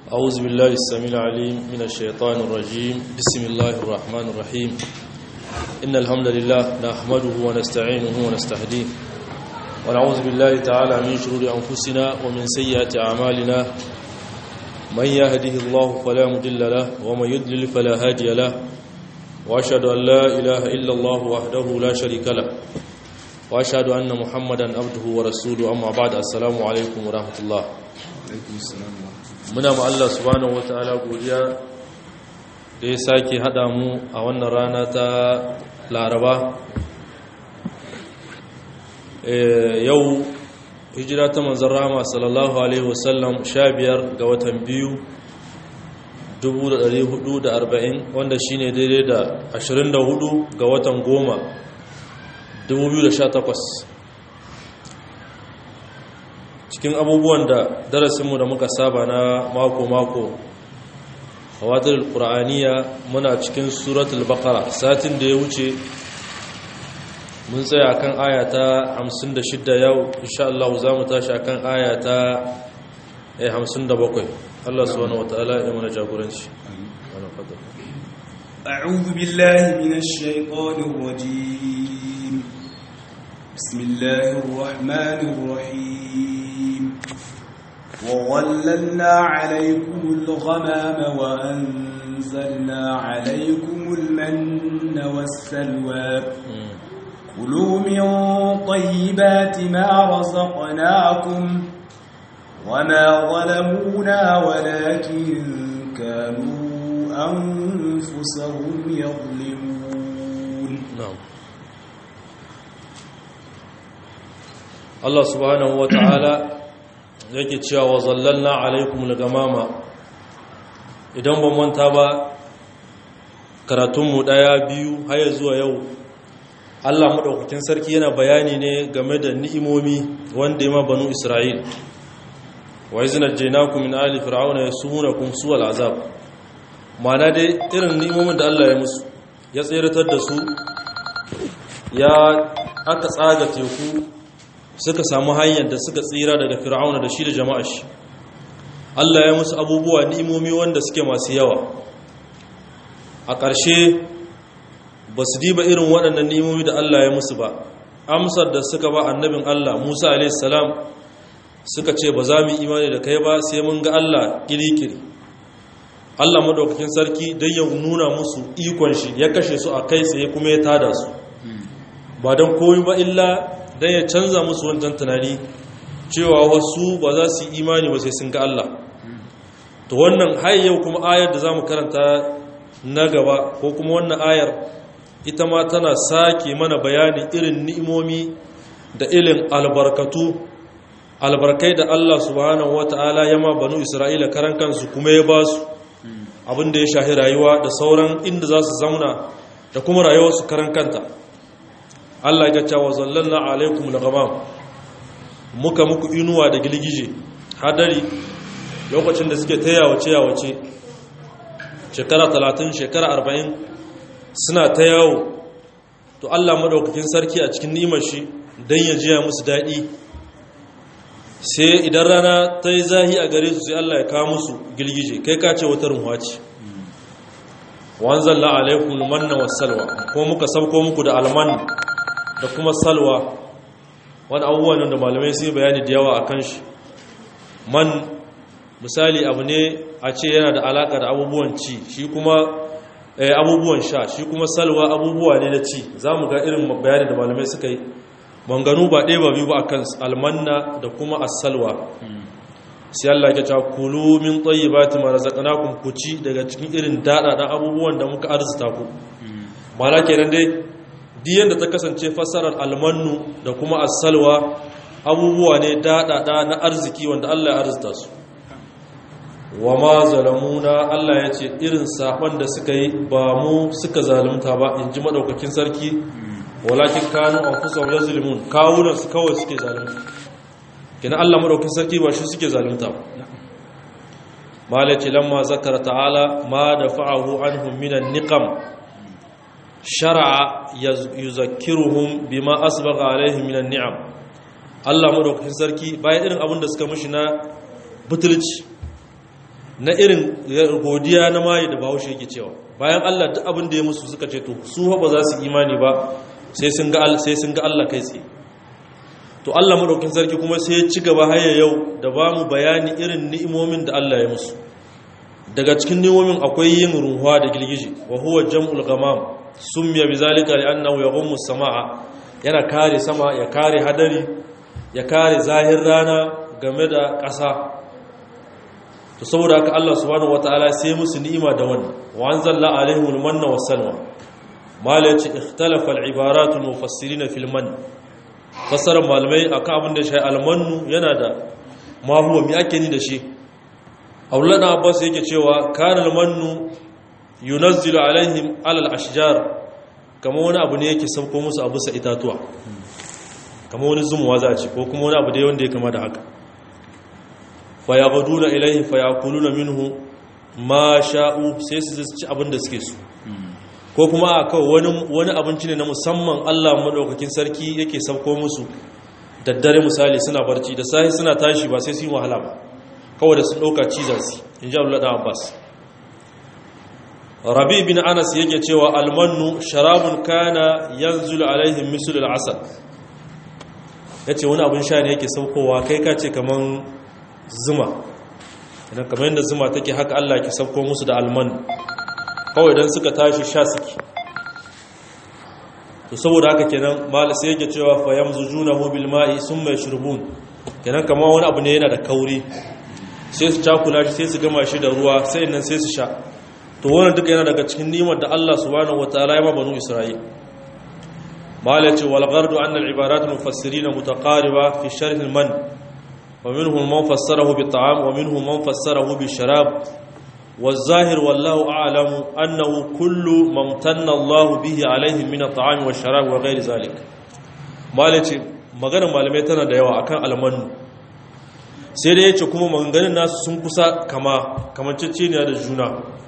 أعوذ بالله السميع العليم من الشيطان الرجيم بسم الله الرحمن الرحيم إن الحمد لله نحمده ونستعينه ونستهديه ونعوذ بالله تعالى من شرور أنفسنا ومن سيئات أعمالنا من يهده الله فلا مضل له ومن يضلل فلا هادي له وأشهد أن لا إله إلا الله وحده لا شريك له وأشهد أن محمدا عبده ورسوله أما بعد السلام عليكم ورحمة الله muna ma Allah subhanahu wataala godiya da ya sake hada mu a wannan rana ta Laraba yau hijira ta manzon Rahama sallallahu alaihi wasallam 15 ga watan biyu 1440 wanda shine daidai da 24 ga watan goma 2018 cikin abubuwan da darasinmu da muka saba na mako-mako a wadar ƙura'aniya muna cikin suratul bakara satin da ya wuce mun tsaya kan ayata 56 yau insha Allah za mu tashi kan ayata 57 Allah subhanahu wa ta'ala ya mana jagoranci أعوذ بالله من الشيطان الرجيم بسم الله الرحمن الرحيم وظللنا عليكم الغمام وأنزلنا عليكم المن والسلوى كلوا من طيبات ما رزقناكم وما ظلمونا ولكن كانوا أنفسهم يظلمون نعم Allah subhanahu wa ta'ala yake cewa wa zallalna alaikum gamama idan ban manta ba karatunmu ɗaya biyu haya zuwa yau Allah maɗaukakin sarki yana bayani ne game da ni'imomi wanda ya ma banu Isra'il wa izina jainaku min ali fir'auna yasumunakum suwal azab ma'ana dai irin ni'imomin da Allah ya musu ya tseratar da su ya aka tsaga teku suka samu hanyar da suka tsira daga fir'auna da shi da jama'a shi Allah ya musu abubuwa ni'imomi wanda suke masu yawa a ƙarshe ba su diba irin waɗannan ni'imomi da Allah ya musu ba amsar da suka ba annabin Allah Musa a.s. suka ce ba za mu imani da kai ba sai mun ga Allah kirikiri Allah madaukakin sarki don ya nuna musu ikon shi ya kashe su a kai tsaye kuma ya tada su ba don koyi ba illa don ya canza musu wancan tunani cewa wasu ba za su yi imani ba sai sun ga Allah to wannan yau kuma ayar da za mu karanta na gaba ko kuma wannan ayar ita ma tana sake mana bayani irin ni'imomi da ilin albarkatu albarkai da Allah subhanahu wata'ala ya ma banu Isra'ila karan kansu kuma ya ba su abinda ya shahi rayuwa da sauran inda za su zauna da kuma rayuwarsu karan kanta Allah ya cewa zallanna alaikum laghamam muka muku inuwa da gilgije hadari lokacin da suke tayawace yawace shekara 30 shekara 40 suna ta yawo to Allah madaukakin sarki a cikin nimar shi dan ya jiya musu dadi sai idan rana ta yi zahi a gare su sai Allah ya kawo musu gilgije kai ka ce wata runwa ce wanzalla alaikum manna wassalwa ko muka sauko muku da alman da kuma salwa wani abubuwan da malamai sun bayani da yawa a kan shi man misali abu ne a ce yana da alaka da abubuwan ci shi kuma abubuwan sha shi kuma salwa abubuwa ne na ci za mu ga irin bayani da malamai suka yi manganu ba ɗaya ba biyu ba a kan almanna da kuma asalwa sai Allah ya ce kulu min tayyibati ma razaqnakum ku ci daga cikin irin daɗaɗan abubuwan da muka arzuta ku mana kenan dai diyan da ta kasance fasarar almannu da kuma asalwa abubuwa ne daɗaɗa na arziki wanda Allah ya arzuta su wa ma zalamuna Allah ya ce irin saɓon da suka yi ba mu suka zalunta ba in ji maɗaukakin sarki walakin kanu an fusa wa zulmun kawunan su kawai suke zalunta kina Allah maɗaukakin sarki ba shi suke zalunta ba malaci lamma zakara ta'ala ma da fa'ahu anhum minan niqam shara'a yuzakkiruhum bima asbaga alaihim minan ni'am Allah madaukakin sarki bayan irin abin da suka mishi na butulci na irin godiya na mayi da bahaushe yake cewa bayan Allah duk abin da ya musu suka ce to su ba za su imani ba sai sun ga sai sun ga Allah kai tsaye to Allah madaukin sarki kuma sai ya ci gaba haya yau da ba mu bayani irin ni'imomin da Allah ya musu daga cikin ni'imomin akwai yin ruhuwa da girgije wa huwa jam'ul ghamam summiya bizalika li'annahu yaghummu as-samaa yana kare sama ya kare hadari ya kare zahir rana game da ƙasa to saboda haka Allah subhanahu wataala sai musu ni'ima da wannan wa anzalna alaihimul manna was-salwa mala yace ikhtalafa al-ibarat al-mufassirin fil man fassarar malamai akan abin da shi al-mannu yana da ma huwa mi ake ni da shi Abdullah ibn Abbas yake cewa kana al-mannu yunazzilu alaihim ala al-ashjar kama wani abu ne yake sauko musu abu sa itatuwa kama wani zumuwa za a ce ko kuma wani abu dai wanda ya kama da haka fayaghuduna ilayhi fayakuluna minhu ma sha'u sai su ci abin da suke so ko kuma a kawai wani wani abinci ne na musamman Allah madaukakin sarki yake sauko musu daddare misali suna barci da sahi suna tashi ba sai su yi wahala ba kawai da sun dauka cizar su inji Abdullah dan Abbas Rabi bin Anas yake cewa almannu sharabun kana yanzulu alaihim misl al-asal yace wani abin sha ne yake saukowa kai ka ce kaman zuma idan kamar yadda zuma take haka Allah ke sauko musu da alman kawai idan suka tashi sha suke to saboda haka kenan mala sai yake cewa fa yamzujunahu bil ma'i summa yashrubun kenan kamar wani abu ne yana da kauri sai su cakula shi sai su gama shi da ruwa sai nan sai su sha to wannan duka yana daga cikin ni'imar da Allah subhanahu wataala ya ba banu Isra'il mala ce wal ghardu anna al ibarat mufassirin mutaqariba fi sharh al man ومنهم من فسره بالطعام ومنهم من فسره بالشراب والظاهر والله أعلم أنه كل ما امتن الله به عليهم من الطعام والشراب وغير ذلك مالتي maganar malamai tana da yawa akan almanu sai da yace kuma maganganun nasu sun kusa kama kamanceceniya da juna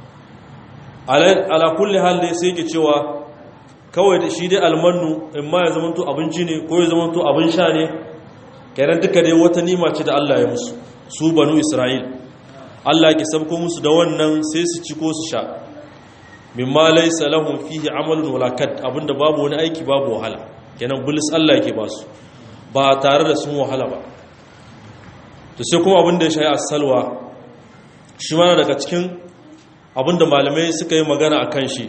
ala kulli hal dai sai yake cewa kawai da shi dai almanu in ma ya zamanto abinci ne ko ya zamanto abin sha ne kenan duka dai wata nima ce da Allah ya musu su banu Isra'il Allah ke sabko musu da wannan sai su ci ko su sha mimma laysa lahum fihi amalun wala kad abinda babu wani aiki babu wahala kenan bulis Allah yake ba su ba tare da sun wahala ba to sai kuma abinda ya shayi as-salwa shi ma daga cikin abinda malamai suka yi magana akan shi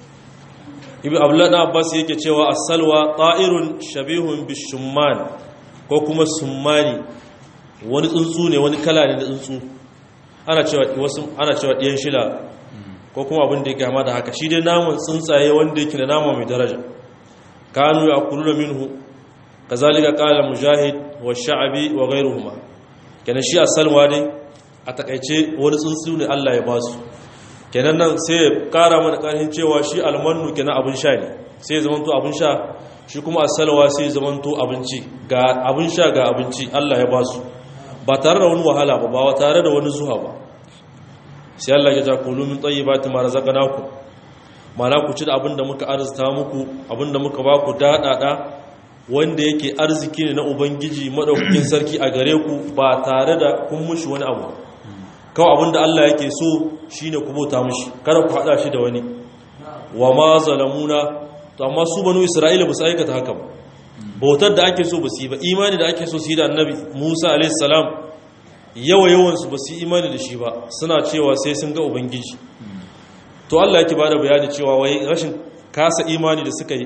ibn abdullah ibn abbas yake cewa as-salwa ta'irun shabihun bishumman ko kuma summani wani tsuntsu ne wani kala ne da tsuntsu ana cewa wasu ana cewa ɗiyan shila ko kuma abin da ya gama da haka shi dai naman tsuntsaye wanda yake da nama mai daraja kanu ya kullu minhu kazalika qala mujahid wa sha'bi wa ghayruhuma kenan shi asalwa ne a takaice wani tsuntsu ne Allah ya basu kenan nan sai ya kara mana karhin cewa shi almannu kenan abin sha ne sai ya zama to abin sha shi kuma asalwa sai zamanto abinci ga abin sha ga abinci Allah ya ba su ba tare da wani wahala ba ba tare da wani zuwa ba sai Allah ya ja kulu min tayyibati ma razaqnakum mana ku ci da abin da muka arzuta muku abin da muka ba ku dadada wanda yake arziki ne na ubangiji madaukakin sarki a gare ku ba tare da kun mushi wani abu kawai abin da Allah yake so shine ku bauta mushi kada ku hada shi da wani wa ma zalamuna to amma su banu isra'ila ba su aikata haka ba bautar da ake so ba su yi ba imani da ake so su yi da annabi musa alaihissalam yawa yawansu ba su yi imani da shi ba suna cewa sai sun ga ubangiji to allah yake ba da bayani cewa wai rashin kasa imani da suka yi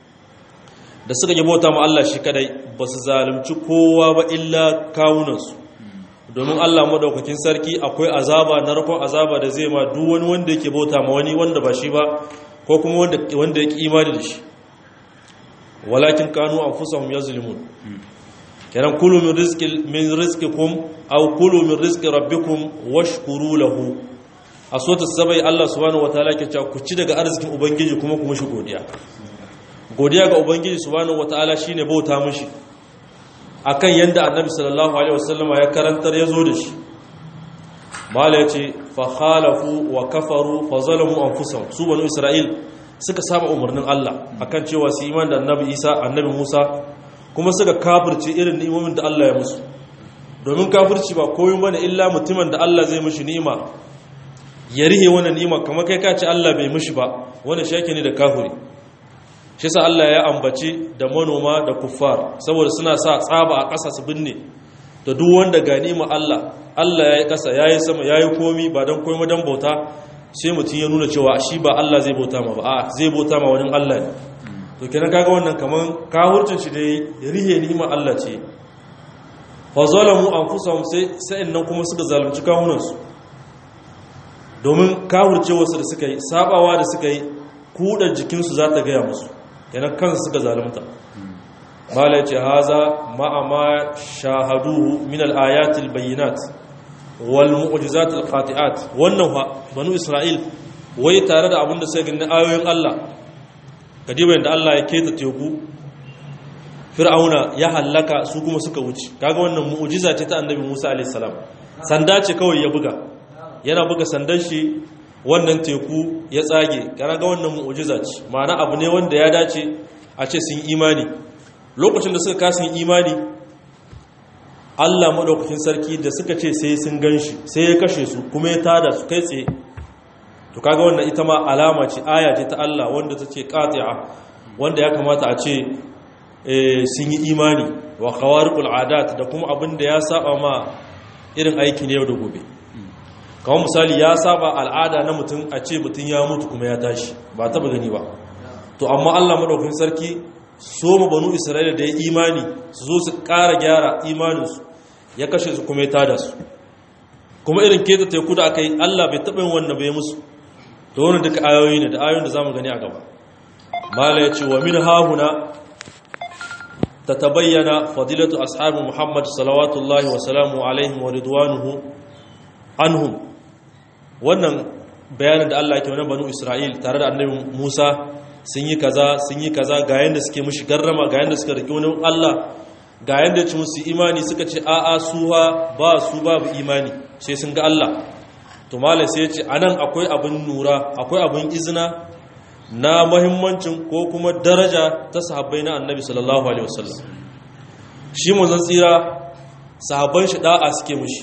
da suka yi bauta ma allah shi kadai ba su zalunci kowa ba illa kawunansu domin allah madaukakin sarki akwai azaba na rakon azaba da zai ma duk wani wanda yake bauta ma wani wanda ba shi ba ko kuma wanda ya ƙi imani da shi walakin kanu an fusa hum ya zulmun kenan kulu min rizqi min rizqikum aw kulu min rizqi rabbikum washkuru lahu a sota sabai Allah subhanahu wataala ke cewa ku ci daga arzikin ubangiji kuma ku mishi godiya godiya ga ubangiji subhanahu wataala shine bauta mishi akan yanda annabi sallallahu alaihi wasallama ya karantar ya zo da shi mala yace fa khalafu wa kafaru fa zalamu anfusahum su banu isra'il suka saba umarnin Allah akan cewa su iman da annabi Isa annabi Musa kuma suka kafirce irin ni'imomin da Allah ya musu domin kafirci ba koyi bane illa mutumin da Allah zai mishi ni'ima ya rihe wannan ni'ima kamar kai ka ce Allah bai mishi ba wannan shake ne da kafiri shi sa Allah ya ambaci da manoma da kuffar saboda suna sa tsaba a ƙasa su binne da duk wanda ga ni'ima Allah Allah ya yi ƙasa ya yi sama ya yi komi ba don komi don bauta sai mutum ya nuna cewa shi ba Allah zai bauta ma ba a zai bauta ma wani Allah ne to kenan kaga wannan kaman kahurcin shi dai rihe ni'ima Allah ce fa zalamu anfusahum sai sai nan kuma suka zalunci kawunansu domin kahurcewarsu da suka yi sabawa da suka yi kudar jikinsu za ta gaya musu kenan kansu suka zalunta mala ya ce haza ma'ama shahaduhu min al-ayatil bayyinat wal mu'jizat al-qati'at wannan fa banu isra'il wai tare da abinda sai ganin ayoyin Allah kadiba yanda Allah ya keta teku fir'auna ya hallaka su kuma suka wuce kaga wannan mu'jiza ce ta annabi Musa alayhi salam sanda ce kawai ya buga yana buga sandan shi wannan teku ya tsage kaga wannan mu'jiza ce ma'ana abu ne wanda ya dace a ce sun imani lokacin da suka kasin imani Allah maɗaukakin sarki da suka ce sai sun gan shi sai ya kashe su kuma ya tada su kai tsaye to kaga wannan ita ma alama ce aya ce ta Allah wanda ta ce qati'a wanda ya kamata a ce sun yi imani wa khawariqul adat da kuma abin da ya saba ma irin aiki ne yau da gobe kamar misali ya saba al'ada na mutum a ce mutum ya mutu kuma ya tashi ba taba gani ba to amma Allah maɗaukakin sarki so ma banu isra'ila da ya imani su zo su ƙara gyara imaninsu ya kashe su kuma ya tada su kuma irin keta teku da aka yi allah bai taɓa yin wannan bai musu to wani duka ayoyi ne da ayoyin da za mu gani a gaba mala ya ce wa min hahuna ta tabayyana fadilatu ashabi muhammad salawatullahi wa salamu alaihim wa ridwanuhu anhum wannan bayanin da allah ke wani banu isra'il tare da annabi musa sun yi kaza sun yi kaza ga yanda suke mushi garrama ga yanda suka rike wani Allah ga yanda ci musu imani suka ce a'a suwa ba su babu imani sai sun ga Allah to malai sai ya ce anan akwai abin nura akwai abin izina na muhimmancin ko kuma daraja ta sahabbai na annabi sallallahu alaihi wasallam shi manzon tsira sahabban shi da'a suke mushi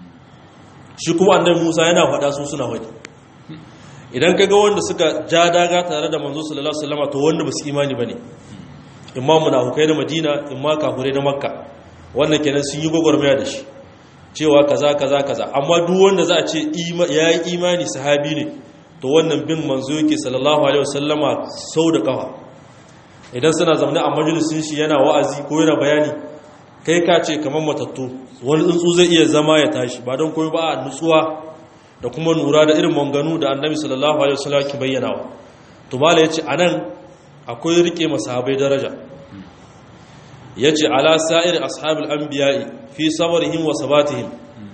shi kuma annabi Musa yana faɗa su suna faɗi idan kaga wanda suka ja daga tare da manzo sallallahu alaihi wasallam to wanda basu imani bane imma munafikai na Madina imma kafirai na Makka wannan kenan sun yi gogormaya da shi cewa kaza kaza kaza amma duk wanda za a ce yayi imani sahabi ne to wannan bin manzo yake sallallahu alaihi wasallama sau da kafa idan suna zaune a majalisin shi yana wa'azi ko yana bayani kai ka ce kamar matattu wani tsuntsu zai iya zama ya tashi ba don koyi ba a nutsuwa da kuma nura da irin manganu da annabi sallallahu alaihi wasallam ke bayyana wa to mala yace anan akwai rike masahabai daraja yace ala sa'ir ashabul anbiya'i fi sabrihim wa sabatihim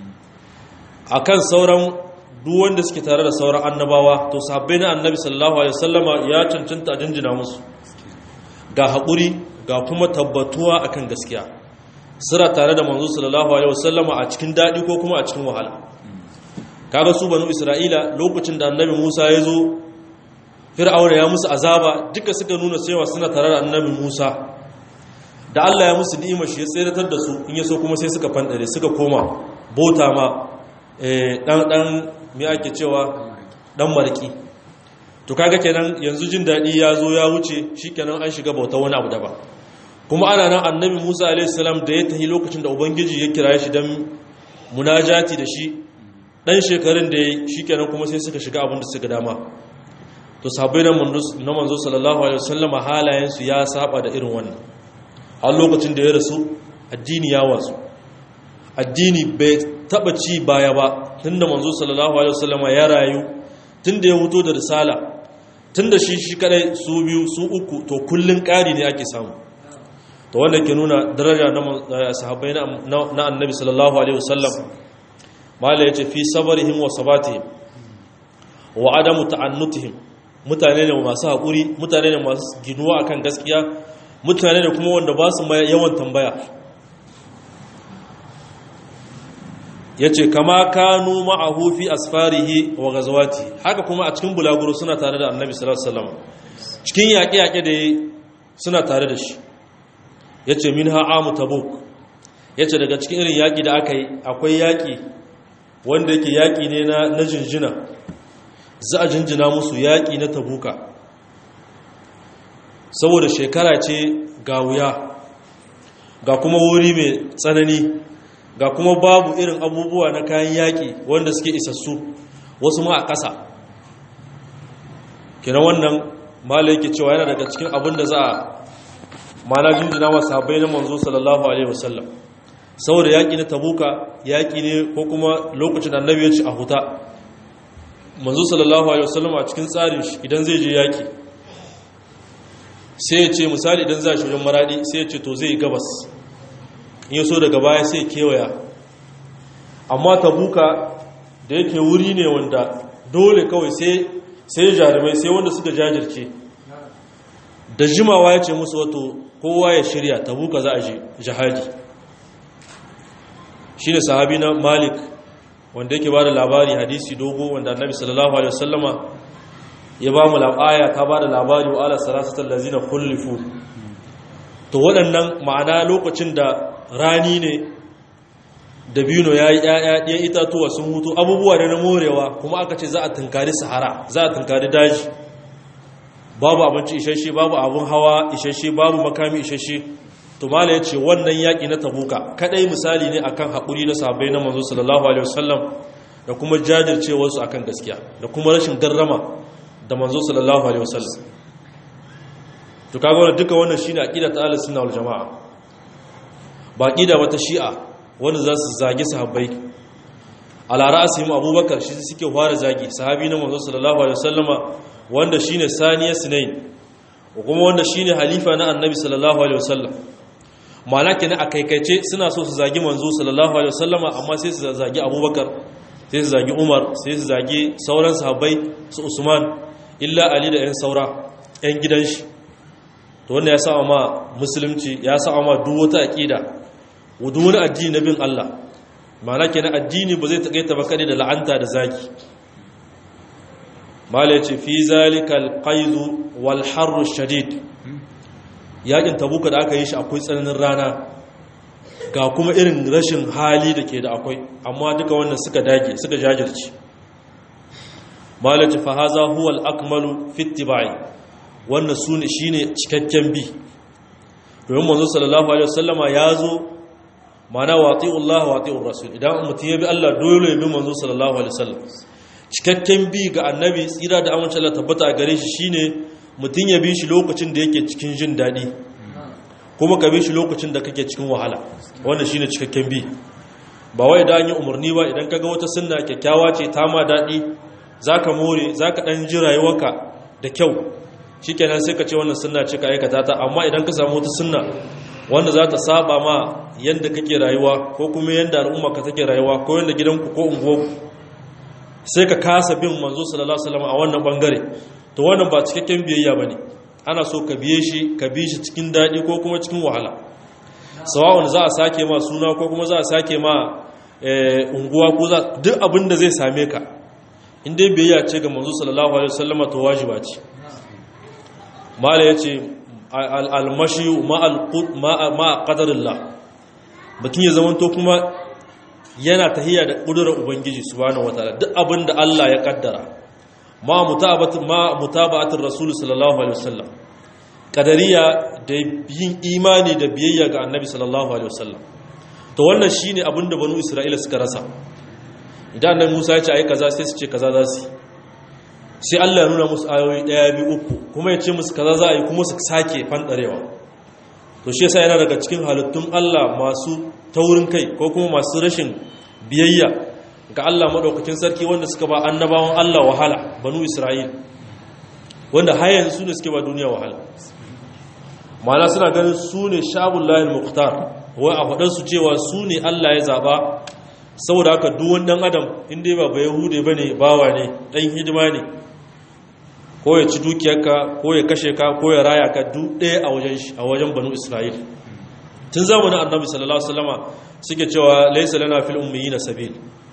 akan sauran duk wanda suke tare da sauran annabawa to sahabbai na annabi sallallahu alaihi wasallama ya cancanta a jinjina musu ga haƙuri ga kuma tabbatuwa akan gaskiya sira tare da manzo sallallahu alaihi wasallama a cikin dadi ko kuma a cikin wahala kaga su banu isra'ila lokacin da annabi musa ya zo fir'auna ya musu azaba duka suka nuna cewa suna tare da annabi musa da allah ya musu ni'imar shi ya tseratar da su in ya so kuma sai suka fandare suka koma bota ma dan dan me ake cewa dan marki to kaga kenan yanzu jin dadi ya zo ya wuce shikenan an shiga bauta wani abu daban kuma ana nan annabi musa alaihi salam da ya tahi lokacin da ubangiji ya kira shi dan munajati da shi dan shekarun da ya yi shi kenan kuma sai suka shiga abin da suka dama to sabai na manzo sallallahu alaihi wasallama halayensu ya saba da irin wannan a lokacin da ya rasu addini ya wasu addini bai taba ci baya ba tunda manzo sallallahu alaihi wasallama ya rayu tunda ya huto da risala tunda shi shi kadai su biyu su uku to kullun ƙari ne ake samu to wannan ke nuna daraja na sahabbai na annabi sallallahu alaihi wasallam mala ya ce fi sabarihim wa sabatihim wa adamu ta'annutihim mutane ne masu haƙuri mutane ne masu ginuwa akan gaskiya mutane ne kuma wanda ba su yawan tambaya ya ce kama kanu ma'ahu fi asfarihi wa gazawati haka kuma a cikin bulaguro suna tare da annabi sallallahu alaihi wasallam cikin yaƙe-yaƙe da suna tare da shi ya ce min ha'amu tabuk yace daga cikin irin yaki da aka yi akwai yaki wanda yake yaki ne na na jinjina za a jinjina musu yaki na tabuka saboda shekara ce ga wuya ga kuma wuri mai tsanani ga kuma babu irin abubuwa na kayan yaƙi wanda suke isassu wasu ma a ƙasa kina wannan mala yake cewa yana daga cikin abin da za a mana jinjina wa sahabbai na manzo sallallahu alaihi wasallam saboda yaƙi na tabuka yaƙi ne ko kuma lokacin annabi ya ci a huta manzo sallallahu alaihi wasallam a cikin tsarin shi idan zai je yaƙi sai ya ce misali idan za shi wajen maradi sai ya ce to zai gabas in so daga baya sai kewaya amma tabuka da yake wuri ne wanda dole kawai sai jarumai sai wanda suka jajirce da jimawa ya ce musu wato kowa ya shirya tabuka za a je jihadi shi ne sahabi na malik wanda yake ba da labari hadisi dogo wanda annabi sallallahu alaihi wasallama ya ba mu aya ta ba da labari wa ala salasatar lazina kullifu to waɗannan ma'ana lokacin da rani ne dabino ya yi ɗaya itatuwa sun hutu abubuwa da na morewa kuma aka ce za a tunkari sahara za a tunkari daji babu abinci isasshe babu abin hawa isasshe babu makami isasshe to mala ya ce wannan yaƙi na tabuka kaɗai misali ne akan haƙuri na sahabbai na manzo sallallahu alaihi wasallam da kuma jajircewarsu akan gaskiya da kuma rashin garrama da manzo sallallahu alaihi wasallam to kaga wannan duka wannan shine aqida ta ahlus sunna wal jamaa ba aqida wata shi'a wanda za su zagi sahabbai ala ra'sihim abubakar shi suke fara zagi sahabi na manzo sallallahu alaihi wasallama wanda shine saniya sunain kuma wanda shine halifa na annabi sallallahu alaihi wasallam ma'ana kenan a kaikaice suna so su zagi manzo sallallahu alaihi wasallama amma sai su zagi abubakar sai su zagi umar sai su zagi sauran sahabbai su usman illa ali da 'yan saura 'yan gidan shi to wanda ya sa ma musulunci ya sa ma duk wata aqida duk wani addini na bin Allah ma'ana kenan addini ba zai takaita ba kade da la'anta da zaki mala yace fi zalikal qaiz wal harr shadid yakin tabuka da aka yi shi akwai tsananin rana ga kuma irin rashin hali da ke da akwai amma duka wannan suka dage suka jajirce malaci fahaza huwa al-akmalu fi ittiba'i wannan sune shine cikakken bi domin manzo sallallahu alaihi wasallama yazo mana wati'ullah wati'ur rasul idan mutum ya bi Allah dole ya bi manzo sallallahu alaihi wasallam cikakken bi ga annabi tsira da amince Allah tabbata a gare shi shine mutum ya bi shi lokacin da yake cikin jin dadi kuma ka bi shi lokacin da kake cikin wahala wannan shine cikakken bi ba wai da an yi umarni ba idan kaga wata sunna kyakkyawa ce ta ma dadi za ka more za ka ɗan ji rayuwarka da kyau shi kenan sai ka ce wannan sunna ce ka aikata ta amma idan ka samu wata sunna wanda za ta saba ma yadda kake rayuwa ko kuma yadda al'umma ka take rayuwa ko yadda gidanku ko unguwarku sai ka kasa bin manzo sallallahu alaihi wasallam a wannan bangare to wannan ba cikakken biyayya bane ana so ka biye shi ka bi shi cikin daɗi ko kuma cikin wahala sawa'un za a sake ma suna ko kuma za a sake ma unguwa ko za duk abin da zai same ka in dai biyayya ce ga manzo sallallahu alaihi wasallam to wajiba ce mala yace al-mashi ma ma qadarillah mutum ya zamanto kuma yana tahiya da kudurar ubangiji subhanahu wataala duk abin da Allah ya kaddara ma mutabatu ma mutaba'atir rasul sallallahu alaihi wasallam kadariya da yin imani da biyayya ga annabi sallallahu alaihi wasallam to wannan shine abin da banu isra'ila suka rasa idan nan Musa ya ce ai kaza sai su ce kaza za su sai Allah ya nuna musu ayoyi daya biyu uku kuma ya ce musu kaza za a yi kuma su sake fandarewa to shi yasa yana daga cikin halittun Allah masu taurin kai ko kuma masu rashin biyayya ga Allah madaukakin sarki wanda suka ba annabawan Allah wahala banu Isra'il wanda har yanzu su ne suke ba duniya wahala ma'ana suna ganin su ne shabullahi muqtar wai a faɗar su cewa su ne Allah ya zaba saboda haka duwan dan adam inda ba ba yahude ba ne bawa ne ɗan hidima ne ko ya ci dukiyarka ko ya kashe ka ko ya raya ka duk ɗaya a wajen a wajen banu isra'il tun zamanin annabi sallallahu alaihi wasallama suke cewa laysa lana fil ummiyina sabil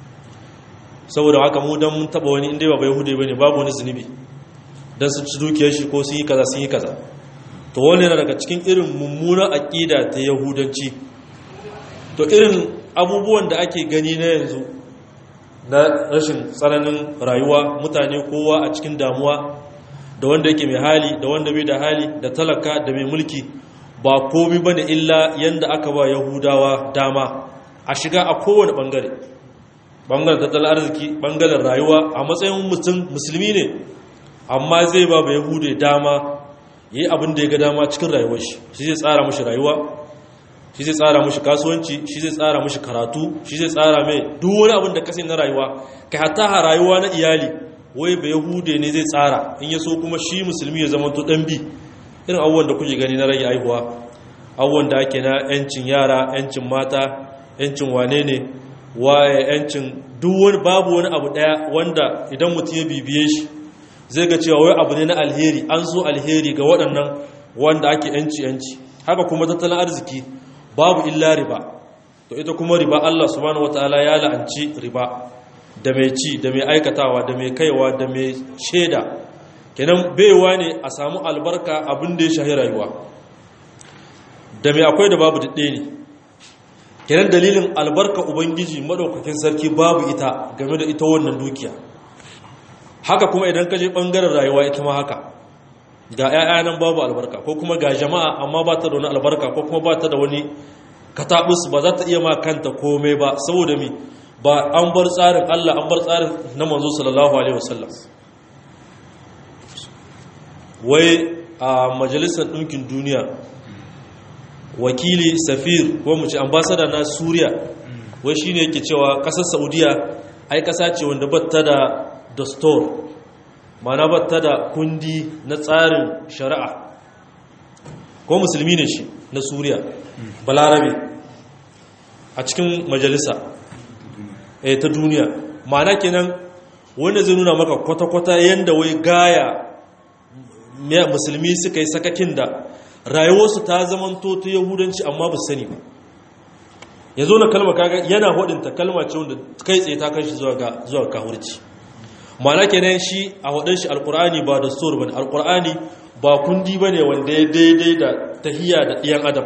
saboda haka mu dan mun taba wani inda ba ba yahude bane babu wani zunubi dan sun ci dukiyar shi ko sun yi kaza sun yi kaza to wannan yana daga cikin irin mummunan aqida ta yahudanci to irin abubuwan da ake gani na yanzu na rashin tsananin rayuwa mutane kowa a cikin damuwa da wanda yake mai hali da wanda bai da hali da talaka da mai mulki ba komi ba ne illa yadda aka ba yahudawa dama a shiga a kowane bangare bangaren tattalin arziki bangaren rayuwa a matsayin mutum musulmi ne amma zai ba ba yahude dama yi abin da ya ga dama cikin rayuwar shi shi zai tsara mashi rayuwa shi zai tsara mashi kasuwanci shi zai tsara mashi karatu shi zai tsara mai duk wani abin da kasai na rayuwa kai hatta ha rayuwa na iyali wai ba yahude ne zai tsara in ya so kuma shi musulmi ya zama to dan bi irin abubuwan da kuke gani na rage aihuwa abubuwan da ake na yancin yara yancin mata yancin wane ne waye yancin duk wani babu wani abu daya wanda idan mutum ya bibiye shi zai ga cewa wai abu ne na alheri an so alheri ga waɗannan wanda ake yanci yanci haka kuma tattalin arziki babu illa riba to ita kuma riba Allah subhanahu wataala ya la'anci riba da mai ci da mai aikatawa da mai kaiwa da mai shaida kenan baiwa ne a samu albarka abin da ya shahi rayuwa da mai akwai da babu daɗe ne kenan dalilin albarka ubangiji maɗaukakin sarki babu ita game da ita wannan dukiya haka kuma idan ka je ɓangaren rayuwa ita ma haka ga 'ya'ya nan babu albarka ko kuma ga jama'a amma ba ta da wani albarka ko kuma ba ta da wani katabus ba za ta iya ma kanta komai ba saboda mi ba an bar tsarin Allah an bar tsarin na manzo sallallahu alaihi wasallam wai a majalisar ɗinkin duniya wakili safir ko mu ce ambasada na suriya wai shine yake cewa ƙasar saudiya ai ƙasa ce wanda batta da dastor mana batta da kundi na tsarin shari'a ko musulmi ne shi na suriya balarabe a cikin majalisa eh ta duniya mana kenan wanda zai nuna maka kwata-kwata yadda wai gaya musulmi suka yi sakakin da rayuwarsu ta zamanto ta yahudanci amma ba sani ba ya zo na kalma kaga yana hudinta kalma ce wanda kai tsaye ta kan shi zuwa kahurci mana kenan shi a hudun shi alkur'ani ba da stor ba ne alkur'ani ba kundi ba ne wanda ya daidai da tahiya da ɗiyan adam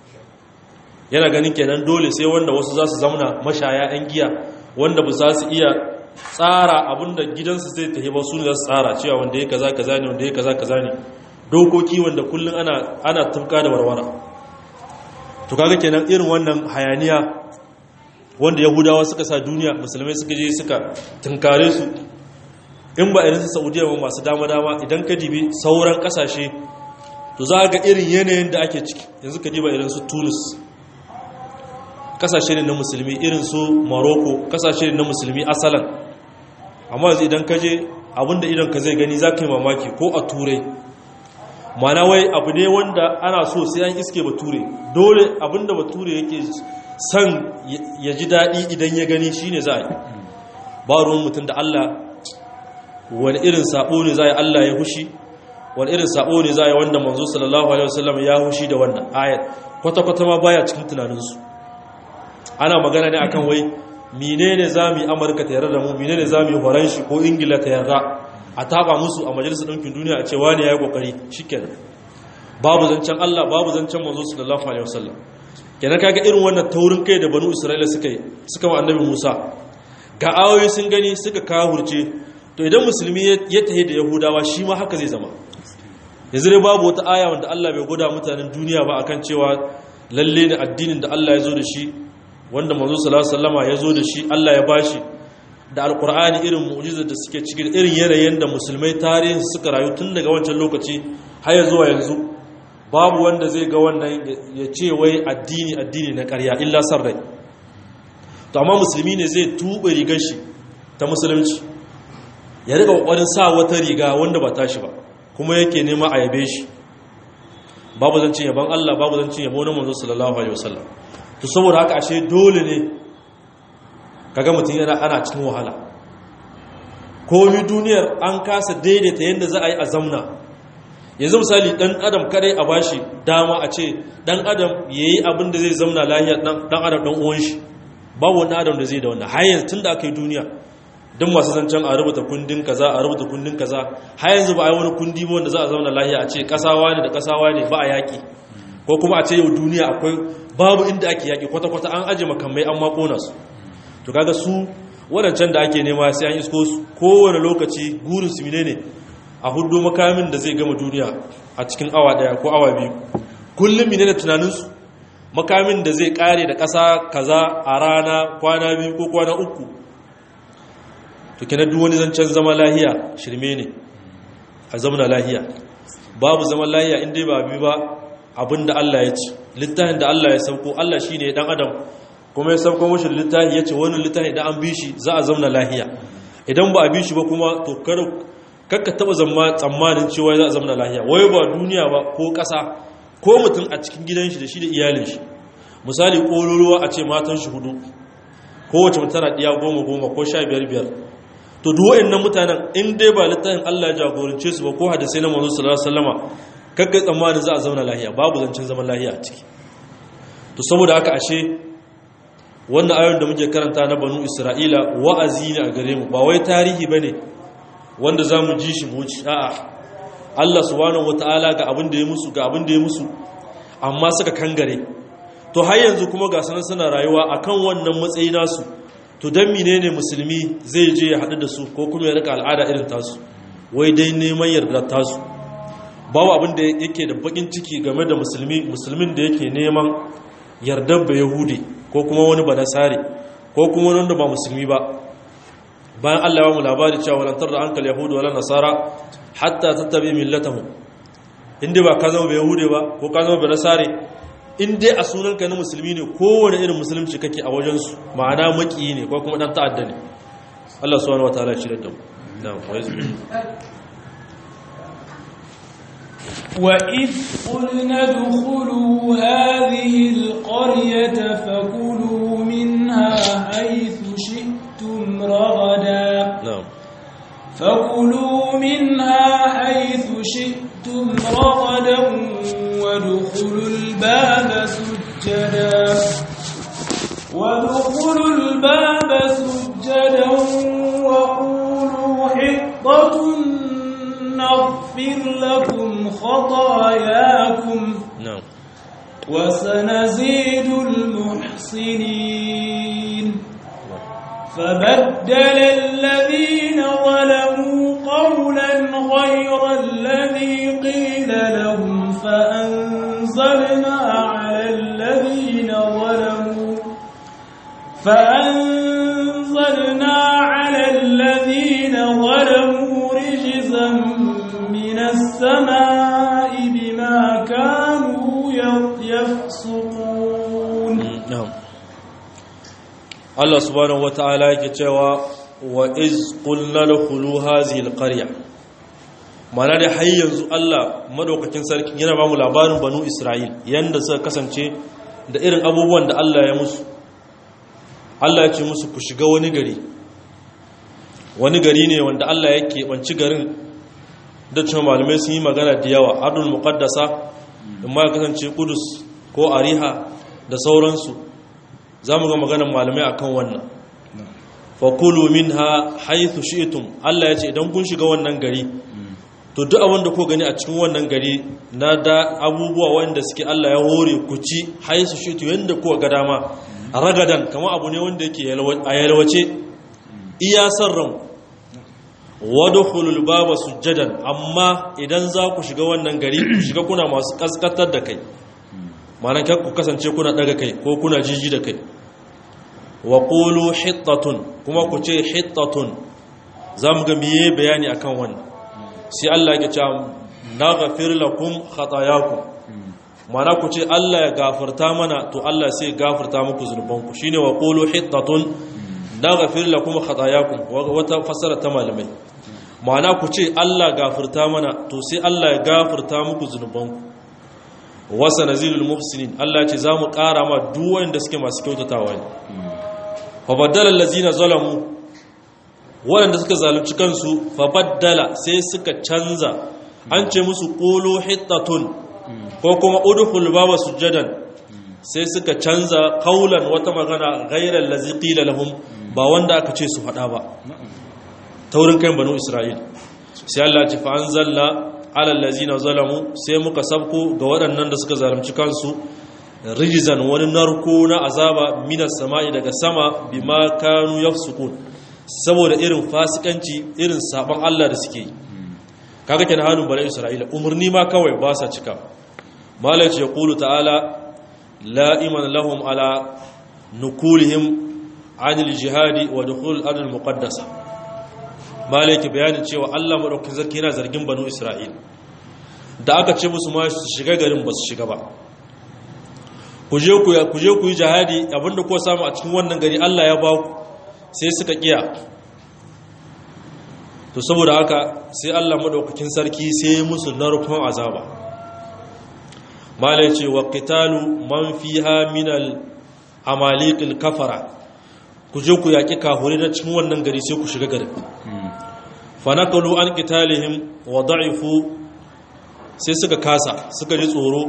yana ganin kenan dole sai wanda wasu za su zamana mashaya 'yan giya wanda ba za su iya tsara abinda gidansu zai tafi ba su ne za su tsara cewa wanda ya kaza kaza ne wanda ya kaza kaza ne dokoki wanda kullum ana ana tufka da warwara to kaga kenan irin wannan hayaniya wanda yahudawa suka sa duniya musulmai suka je suka tunkare su in ba irin su saudiya ba masu dama dama idan ka dibi sauran kasashe to za ga irin yanayin da ake ciki yanzu ka diba irin su tunis kasashe ne na musulmi irin su morocco kasashe ne na musulmi asalan amma yanzu idan ka je abinda idan ka zai gani za ka yi mamaki ko a turai mana wai abu ne wanda ana so sai an iske bature dole abinda bature yake son ya ji daɗi idan ya gani shi ne za a yi ba ruwan mutum da allah wani irin sabo ne za a yi allah ya hushi wani irin sabo ne za a yi wanda manzo sallallahu alaihi wasallam ya hushi da wannan ayat kwata-kwata ma baya cikin tunaninsu ana magana ne akan wai menene za mu yi amurka ta yarda da mu menene za mu yi horon shi ko ingila ta yarda a taba musu a majalisar ɗinkin duniya a cewa ne ya yi ƙoƙari shi kenan babu zancen allah babu zancen manzo sallallahu alaihi wasallam kenan kaga irin wannan taurin kai da banu isra'ila suka yi suka wa annabi musa ga ayoyi sun gani suka kawurce to idan musulmi ya tahi da yahudawa shi ma haka zai zama yanzu dai babu wata aya wanda allah bai gwada mutanen duniya ba akan cewa lalle ne addinin da allah ya zo da shi wanda manzo sallallahu alaihi wasallama ya zo da shi Allah ya bashi da alkur'ani irin mu'jizar da suke cikin irin yanayin da musulmai tarihin suka rayu tun daga wancan lokaci har ya zuwa yanzu babu wanda zai ga wannan ya ce wai addini addini na ƙarya illa san rai to amma musulmi ne zai tuba rigar shi ta musulunci ya riga kokarin sa wata riga wanda ba tashi ba kuma yake nema a yabe shi babu zancin yaban Allah babu zancin yabo na manzo sallallahu alaihi wasallam to saboda haka ashe dole ne kaga mutum yana ana cikin wahala komi duniyar an kasa daidaita yadda za a yi a zamna yanzu misali dan adam kadai a bashi dama a ce dan adam ya yi abin da zai zamna lahiyar dan adam dan uwan shi babu wani adam da zai da wannan har yanzu tun da aka yi duniya duk masu zancen a rubuta kundin kaza a rubuta kundin kaza har yanzu ba a yi wani kundi ba wanda za a zauna lahiya a ce kasawa ne da kasawa ne ba a yaƙi ko ko kuma a ce yau duniya akwai babu inda ake yaƙi kwata-kwata an aje makamai an makona su to kaga su waɗancan da ake nema sai an isko su kowane lokaci gurin su ne a hudu makamin da zai gama duniya a cikin awa ɗaya ko awa biyu kullum mine da tunaninsu makamin da zai ƙare da ƙasa kaza a rana kwana biyu ko kwana uku to kina duk wani zancen zama lahiya shirme ne a zamana lahiya babu zaman lahiya inda ba bi ba abinda Allah ya ci littafin da Allah ya sauko Allah shine dan adam kuma ya sauko mashi littafi ya ce wani littafi da an bi shi za a zamana lahiya idan ba a bi shi ba kuma to kakka taba zama tsammanin cewa za a zamana lahiya wai ba duniya ba ko ƙasa ko mutum a cikin gidan shi da shi da iyalin shi misali ƙololuwa a ce matan shi hudu kowace mutum tana ɗiya goma goma ko sha biyar biyar to duk wa'annan mutanen in dai ba littafin Allah ya jagorance su ba ko hadisai na manzo sallallahu alaihi wasallama kakka tsammanin za a zauna lahiya babu zancen zaman lahiya a ciki to saboda haka ashe wannan ayoyin da muke karanta na banu isra'ila wa'azi ne a gare mu ba wai tarihi bane wanda zamu ji shi mu ci a'a Allah subhanahu wataala ga abin da ya musu ga abin da ya musu amma suka kangare to har yanzu kuma ga sanan suna rayuwa akan wannan matsayi nasu to dan menene musulmi zai je ya hadu da su ko kuma ya rika al'ada irin tasu wai dai neman yarda tasu babu abin da yake da bakin ciki game da musulmi musulmin da yake neman yardar ba yahudi ko kuma wani ba nasari ko kuma wani wanda ba musulmi ba bayan Allah ya mu labari cewa walantar da ankal yahudu wala nasara hatta tattabi millatahum inda ba ka zama ba yahudi ba ko ka zama ba nasari in dai a sunanka na musulmi ne kowane irin musulunci kake a wajensu ma'ana maki ne ko kuma dan ta'adda ne Allah subhanahu wataala ya shirya da mu na'am وإذ قلنا ادخلوا هذه القرية فكلوا منها حيث شئتم رغدا na'am فكلوا منها حيث شئتم رغدا وادخلوا الباب سجدا وادخلوا الباب سجدا وقولوا حطة نغفر لكم خطاياكم na'am وسنزيد المحسنين فبدل الذين ظلموا قولا غير الذي قيل لهم فأنزلنا على الذين ظلموا فأنزلنا على الذين ظلموا رجزا من السماء بما كانوا يفسقون na'am Allah subhanahu wata'ala yake cewa wa iz qulna lakhulu hadhihi alqarya mana da har yanzu Allah madaukakin sarki yana ba mu labarin banu Isra'il yanda suka kasance da irin abubuwan da Allah ya musu Allah ya ce musu ku shiga wani gari wani gari ne wanda Allah ya keɓanci garin da cewa malamai sun yi magana da yawa ardul muqaddasa in ma ya kasance kudus ko ariha da sauransu za mu ga maganar malamai akan wannan fakulu minha haithu shi'tum Allah ya ce idan kun shiga wannan gari to duk abin da ko gani a cikin wannan gari na da abubuwa wanda suke Allah ya hore ku ci haithu shi'tu yanda ko ga dama ragadan kamar abu ne wanda yake a yalwace iya san ran wadkhulul baba sujjadan amma idan za ku shiga wannan gari ku shiga kuna masu kaskatar da kai ma'ana kar ku kasance kuna daga kai ko kuna jiji da kai wa qulu hittatun kuma ku ce hittatun zamu ga miye bayani akan wannan sai Allah ya ce naghfir lakum khatayakum ma'ana ku ce Allah ya gafarta mana to Allah sai gafarta muku zunubanku shine wa qulu hittatun naghfir lakum khatayakum wata fasara ta malamai ma'ana ku ce Allah gafarta mana to sai Allah ya gafarta muku zunubanku wasa nazilul muhsinin Allah ce za mu ƙara ma duk wanda suke masu kyautatawa ne fa baddala allazina zalamu wanda suka zalunci kansu fa baddala sai suka canza an ce musu qulu hittatun ko kuma udkhul baba sujadan sai suka canza qaulan wata magana ghairal ladzi qila lahum ba wanda aka ce su faɗa ba taurin kan banu isra'il sai Allah ce fa anzalna ala allazina zalamu sai muka sabko ga waɗannan da suka zalunci kansu rijizan wani narko na azaba minas sama'i daga sama bima kanu yafsukun saboda irin fasikanci irin saban Allah da suke yi kaga kenan hannun bala isra'ila umarni ma kawai ba sa cika malai ce qulu ta'ala la iman lahum ala nukulihim anil jihadi wa dukhul al muqaddasa malai ke bayanin cewa Allah madaukakin sarki yana zargin banu isra'ila da aka ce musu ma su shiga garin ba su shiga ba ku je ku ku je ku yi jihadi abinda ko samu a cikin wannan gari Allah ya ba ku sai suka kiya to saboda haka sai Allah madaukakin sarki sai musu narkon azaba malai ce wa qitalu man fiha min al amaliqil kafara ku je ku yaki kahuri na cikin wannan gari sai ku shiga garin fa naqalu an qitalihim wa da'ifu sai suka kasa suka ji tsoro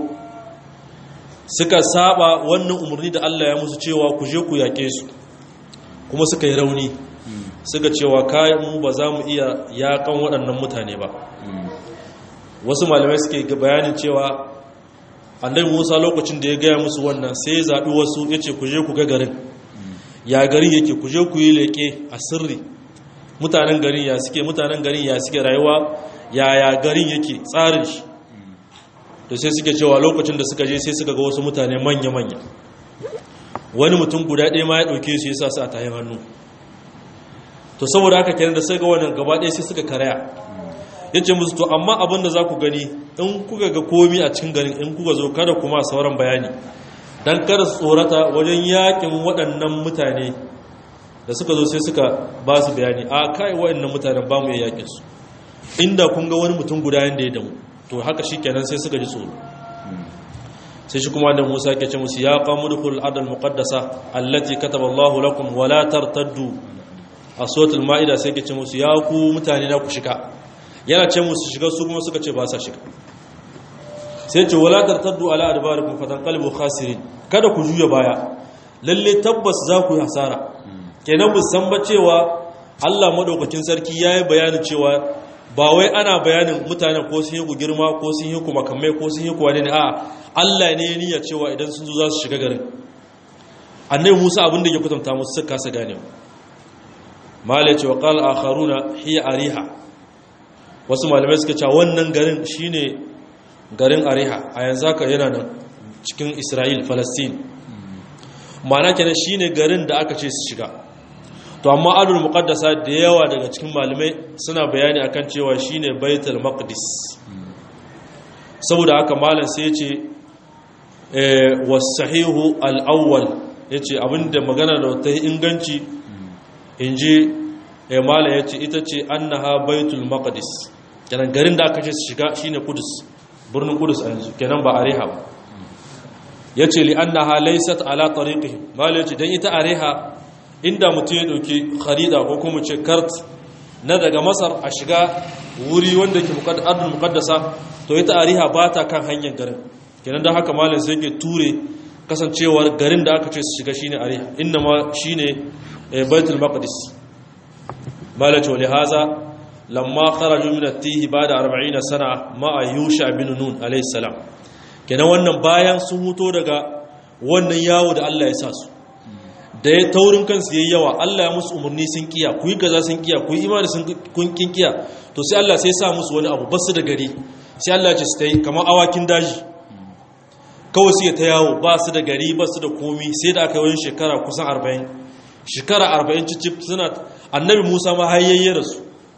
suka saba wannan umarni da Allah ya musu cewa ku je ku yake su kuma suka yi rauni suka cewa kayan mu ba za mu iya yakan waɗannan mutane ba wasu malamai suke bayanin cewa annabi musa lokacin da ya gaya musu wannan sai ya zaɓi wasu ya ce ku je ku ga garin ya gari yake ku je ku yi leƙe a sirri mutanen garin ya suke mutanen garin ya suke rayuwa ya ya garin yake tsarin shi da sai suke cewa lokacin da suka je sai suka ga wasu mutane manya-manya wani mutum guda ɗaya ma ya ɗauke su ya sa su a tayin hannu to saboda haka kenan da sai ga wannan gaba ɗaya sai suka karaya ya ce musu to amma abin da za ku gani in kuka ga komi a cikin garin in kuka zo kada kuma sauran bayani don kada su tsorata wajen yakin waɗannan mutane da suka zo sai suka ba su bayani a kai waɗannan mutanen ba mu yi yakin su inda kun ga wani mutum guda yanda ya damu to haka shi kenan sai suka ji tsoro sai shi kuma da musa ke ce musu ya qamu dukhul adal muqaddasa allati kataba Allahu lakum wa la tartaddu a suratul maida sai ke ce musu ya ku mutane na ku shiga yana ce musu shiga su kuma suka ce ba sa shiga sai ce wala tartaddu ala adbarikum fatanqalibu khasirin kada ku juya baya lalle tabbas za ku yi hasara kenan bu san ba cewa Allah madaukakin sarki yayi bayanin cewa ba wai ana bayanin mutanen ko sun yi ku girma ko sun yi ku makamai ko sun yi ku wani ne a Allah ne ya niyya cewa idan sun zo za su shiga garin annabi Musa abin da ya kwatanta musu suka kasa gane malai ce wa qala akharuna hiya ariha wasu malamai suka ce wannan garin shine garin ariha a yanzu haka yana nan cikin Isra'il Palestine ma'ana kenan shine garin da aka ce su shiga to amma alul muqaddasa da yawa daga cikin malamai suna bayani akan cewa shine baitul maqdis saboda haka malam sai yace eh was-sahihu al-awwal yace abinda magana da ta inganci inji eh malam yace ita ce annaha baitul maqdis kenan garin da aka ce su shiga shine kudus birnin kudus a yanzu kenan ba areha ba yace li annaha laysat ala tariqihi malam yace dan ita areha inda mutum ya dauki kharida ko kuma ce kart na daga masar a shiga wuri wanda ke ardul muqaddasa to ita ariha ba ta kan hanyar garin kenan don haka malam sai ke ture kasancewar garin da aka ce su shiga shine ariha inna ma shine baitul maqdis malam ce haza lamma kharaju min at-tihi ba'da 40 sana ma yusha bin nun alayhi salam kenan wannan bayan sun huto daga wannan yawo da Allah ya sa su da ya taurin kansu yayi yawa Allah ya musu umarni sun kiya ku yi kaza sun kiya ku yi imani sun kun kin kiya to sai Allah sai ya sa musu wani abu basu da gari sai Allah ya ce su tayi kamar awakin daji kawai su ta yawo ba su da gari ba su da komi sai da aka yi wani shekara kusan 40 shekara 40 cicif suna annabi Musa ma hayayye rasu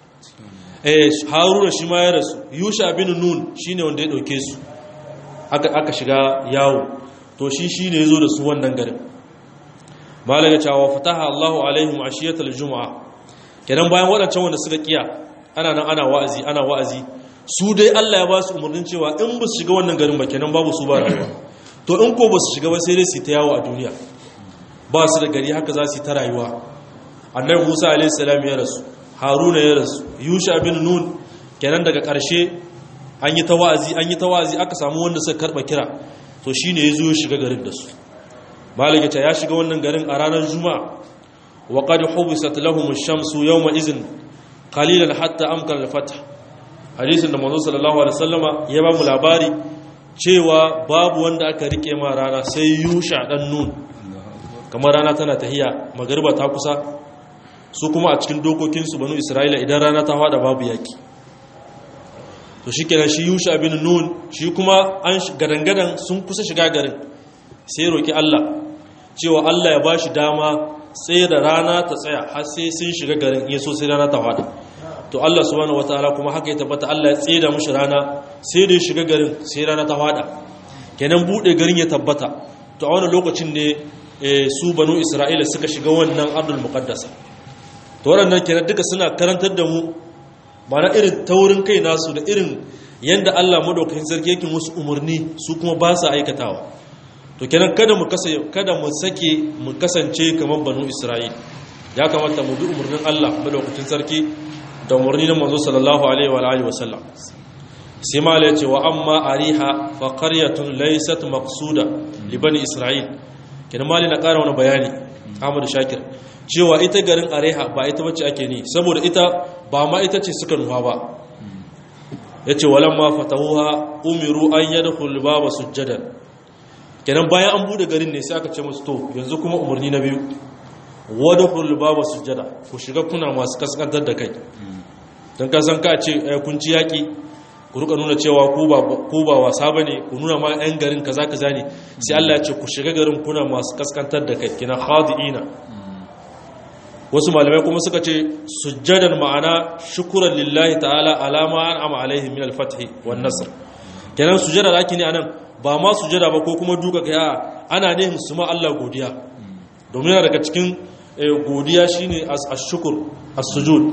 eh Haruna shi ma ya rasu Yusha bin Nun shine wanda ya dauke su aka aka shiga yawo to shi shine yazo da su wannan garin malaga cewa fataha Allahu alaihim ashiyatal jumu'a kenan bayan wadancan wanda suka kiya ana nan ana wa'azi ana wa'azi su dai Allah ya ba su umarnin cewa in ba su shiga wannan garin ba kenan babu su ba rayuwa to in ko ba su shiga ba sai dai su ta yawo a duniya ba su da gari haka za su ta rayuwa annabi Musa alaihi salam ya rasu Haruna ya rasu Yusha bin Nun kenan daga ƙarshe an yi ta wa'azi an yi ta wa'azi aka samu wanda suka karba kira to shine yazo ya shiga garin da su malaka ta ya shiga wannan garin a ranar juma'a wa qad hubisat lahum ash-shamsu yawma idhin qalilan hatta amkana al-fath hadisin da manzo sallallahu alaihi wasallama ya ba mu labari cewa babu wanda aka rike ma rana sai yusha dan nun kamar rana tana tahiya magariba ta kusa su kuma a cikin dokokinsu banu isra'ila idan rana ta hada babu yaki to shi kenan shi yusha bin nun shi kuma an gadangadan sun kusa shiga garin sai roki Allah cewa Allah ya bashi dama sai da rana ta tsaya har sai sun shiga garin iya so sai rana ta hada to Allah subhanahu wataala kuma haka ya tabbata Allah ya tseda mushi rana sai da ya shiga garin sai rana ta hada kenan bude garin ya tabbata to a wannan lokacin ne su banu Isra'ila suka shiga wannan ardul muqaddasa to waɗannan kenan duka suna karantar da mu mana irin taurin kai nasu da irin yanda Allah madaukakin sarki yake musu umarni su kuma ba sa aikatawa to kenan kada mu kasa kada mu sake mu kasance kamar banu Isra'il ya kamata mu bi umarnin Allah madaukakin sarki da umarni na manzo sallallahu alaihi wa alihi wasallam sai mala yace wa amma ariha fa qaryatun laysat maqsuda li bani Isra'il kenan mali na ƙara wani bayani Ahmad Shakir cewa ita garin areha ba ita wacce ake ni saboda ita ba ma ita ce suka nufa ba ya ce walan ma fatahuha umiru an yadda kulba ba sujjadan kenan bayan an bude garin ne sai aka ce musu to yanzu kuma umarni na biyu wadda kulba ba sujjada ku shiga kuna masu kaskantar da kai don kasan ka ce kun ci yaƙi ku ruka nuna cewa ku ba wasa ba ne ku nuna ma 'yan garin kaza kaza ne sai allah ya ce ku shiga garin kuna masu kaskantar da kai kina khadi'ina wasu malamai kuma suka ce sujjadan ma'ana shukuran lillahi ta'ala alama an ama alaihi min al-fath wan nasr kenan sujjada da ake ne anan ba ma sujjada ba ko kuma duka kai ana ne su ma Allah godiya domin yana daga cikin godiya shine as-shukr as-sujud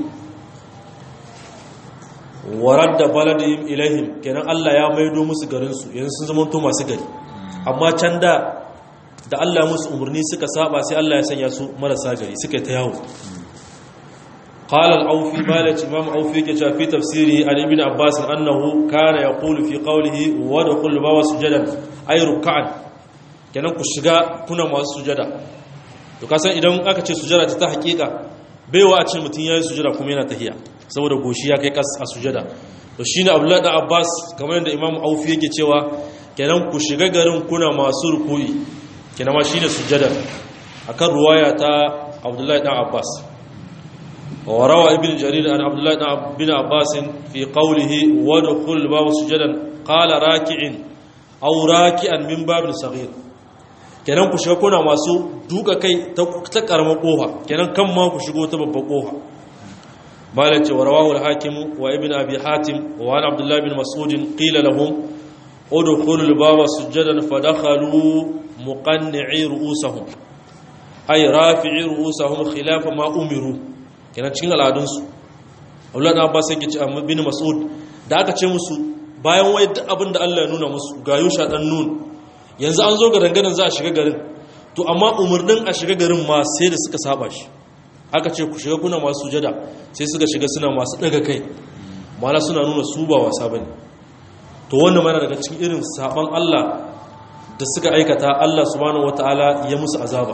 waradda baladihim ilaihim kenan Allah ya maido musu garin su yanzu sun zama to masu gari amma can da da Allah musu umarni suka saba sai Allah ya sanya su marasa gari suka ta yawo qala al-awfi malat imam awfi ke cewa fi tafsiri an ibn abbas annahu kana yaqulu fi qawlihi wa dakhul bawa sujadan ay ruk'an kenan ku shiga kuna masu sujada to kasan idan aka ce sujada ta hakika baiwa a ce mutun yayi sujada kuma yana tahiya saboda goshi ya kai kas a sujada to shine abdullahi da abbas kamar yadda imam awfi yake cewa kenan ku shiga garin kuna masu ruku'i kina ma shine sujjada akan ruwaya ta Abdullahi dan Abbas wa rawa ibn Jarir an Abdullahi dan bin Abbas fi qawlihi wa dukhul bab sujadan qala raki'in aw raki'an min babin saghir kenan ku shiga kuna masu duka kai ta ta karamar kofa kenan kan ma ku shigo ta babbar kofa malace wa rawahu al-hakim wa ibn abi hatim wa an Abdullah bin Mas'ud qila lahum udkhulul baba sujadan fadakhalu muqanni'i ru'usahum ay rafi'i ru'usahum khilaf ma umiru kenan cikin al'adunsu Allah da Abbas yake ce amma bin Mas'ud da aka ce musu bayan wai duk abin da Allah ya nuna musu ga Yusha dan nun yanzu an zo ga dangadan za a shiga garin to amma umurnin a shiga garin ma sai da suka saba shi aka ce ku shiga kuna masu sujada sai suka shiga suna masu daga kai mala suna nuna su ba wasa bane to wannan mana daga cikin irin saban Allah da suka aikata Allah subhanahu wataala ya musu azaba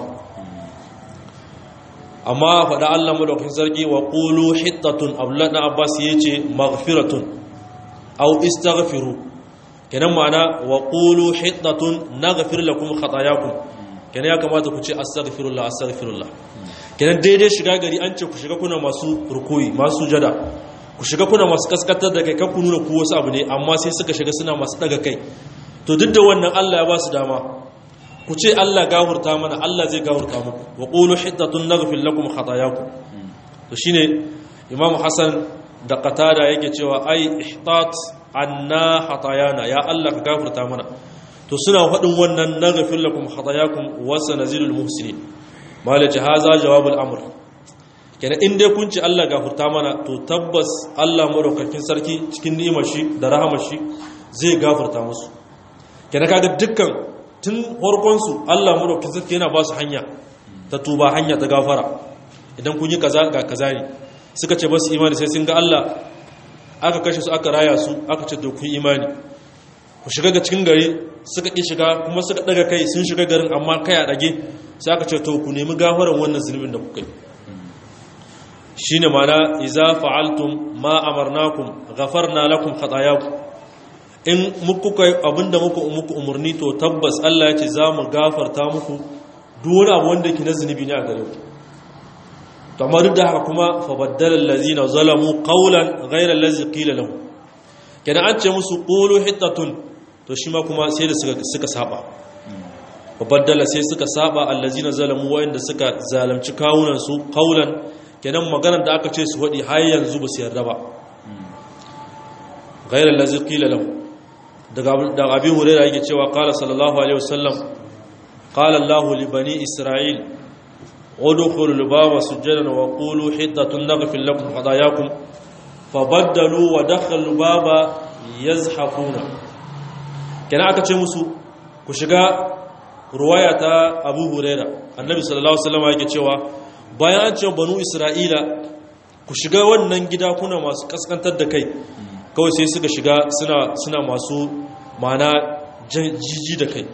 amma faɗa Allah madaukakin sarki wa qulu hittatun abdullah dan abbas yace maghfiratun aw istaghfiru kenan ma'ana wa qulu hittatun naghfir lakum khatayakum kenan ya kamata ku ce astaghfirullah astaghfirullah kenan daidai shiga gari an ce ku shiga kuna masu rukuyi masu sujada ku shiga kuna masu kaskatar da kai kan ku nuna ku wasu abu ne amma sai suka shiga suna masu daga kai to duk da wannan Allah ya ba su dama ku ce Allah gafurta mana Allah zai gafurta muku wa qulu hiddatun naghfir lakum khatayakum to shine Imam Hassan da Qatada yake cewa ai ihtat anna khatayana ya Allah ka gafurta mana to suna faɗin wannan naghfir lakum khatayakum wa sanazilul muhsinin malaji haza jawabul amr kenan in dai kun ce Allah gafurta mana to tabbas Allah madaukakin sarki cikin ni'imar shi da rahamar shi zai gafurta musu kenan kaga dukkan tun farkonsu Allah madaukakin sarki yana ba su hanya ta tuba hanya ta gafara idan kun yi kaza ga kaza ne suka ce ba su imani sai sun ga Allah aka kashe su aka raya su aka ce to kun imani ku shiga ga cikin gari suka ki shiga kuma suka daga kai sun shiga garin amma kai a dage sai aka ce to ku nemi gafaran wannan zulubin da kuka yi shine mana iza fa'altum ma amarnakum ghafarna lakum khatayakum in muku kai abinda muku muku umurni to tabbas Allah ya ce za mu gafarta muku duk wani abu wanda yake na zunubi ne a gare ku to amma duk da haka kuma fa baddala allazina zalamu qawlan ghayra allazi qila lahum kenan an ce musu qulu hittatun to shi ma kuma sai da suka suka saba fa baddala sai suka saba allazina zalamu wa'inda suka zalunci kawunan su qawlan kenan maganar da aka ce su wadi har yanzu ba su yarda ba ghayra allazi qila lahum daga daga abi hurairah yake cewa qala sallallahu alaihi wasallam qala allah li bani isra'il ادخلوا الباب سجدا وقولوا حطة نغفر لكم خطاياكم فبدلوا ودخلوا الباب يزحفون كان aka ce musu ku shiga ruwaya ta Abu Huraira Annabi sallallahu alaihi wasallam yake cewa bayan an ce banu Isra'ila ku shiga wannan gida kuna masu kaskantar da kai kawai sai suka shiga suna suna masu mana jiji da kai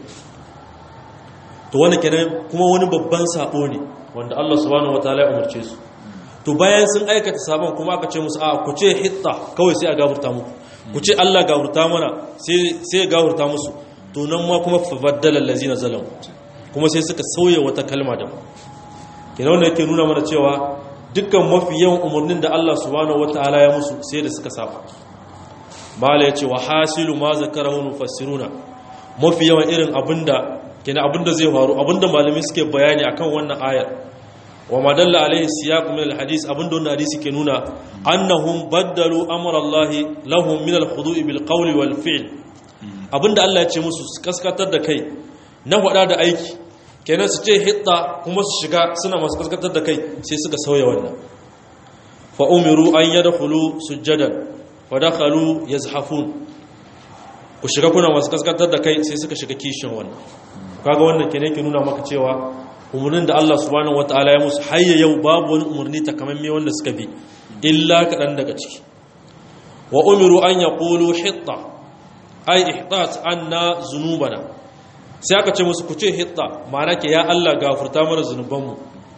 to wani kenan kuma wani babban sabo ne wanda Allah subhanahu wataala ya umarce su to bayan sun aikata sabon kuma aka ce musu a ku ce hitta kawai sai a gafurta muku ku ce Allah gafurta mana sai sai ya gafurta musu to nan ma kuma fa baddala allazina zalamu kuma sai suka sauya wata kalma da kenan wanda yake nuna mana cewa dukkan mafi yawan umarnin da Allah subhanahu wataala ya musu sai da suka saba mala yace wa hasilu ma zakarahu mufassiruna mafi yawan irin abinda kina abinda zai faru abinda malami suke bayani akan wannan ayar wa madalla alaihi siyaq min alhadith abinda wannan hadisi ke nuna annahum baddalu amra Allah lahum min alkhudu' bil qawli wal fi'l abinda Allah ya ce musu su kaskatar da kai na faɗa da aiki kenan su ce hitta kuma su shiga suna masu kaskatar da kai sai suka sauya wannan fa umiru an yadkhulu sujadan fa dakhalu yazhafun ku shiga kuna masu kaskatar da kai sai suka shiga kishin wannan kaga wannan kenan ke nuna maka cewa umarnin da Allah subhanahu wataala ya musu hayya yau babu wani umarni takamamme wanda suka bi illa kaɗan daga ciki wa umiru an yaqulu hitta ay ihtat anna zunubana sai aka ce musu ku ce hitta ma'ana ke ya Allah gafarta mana zunubanmu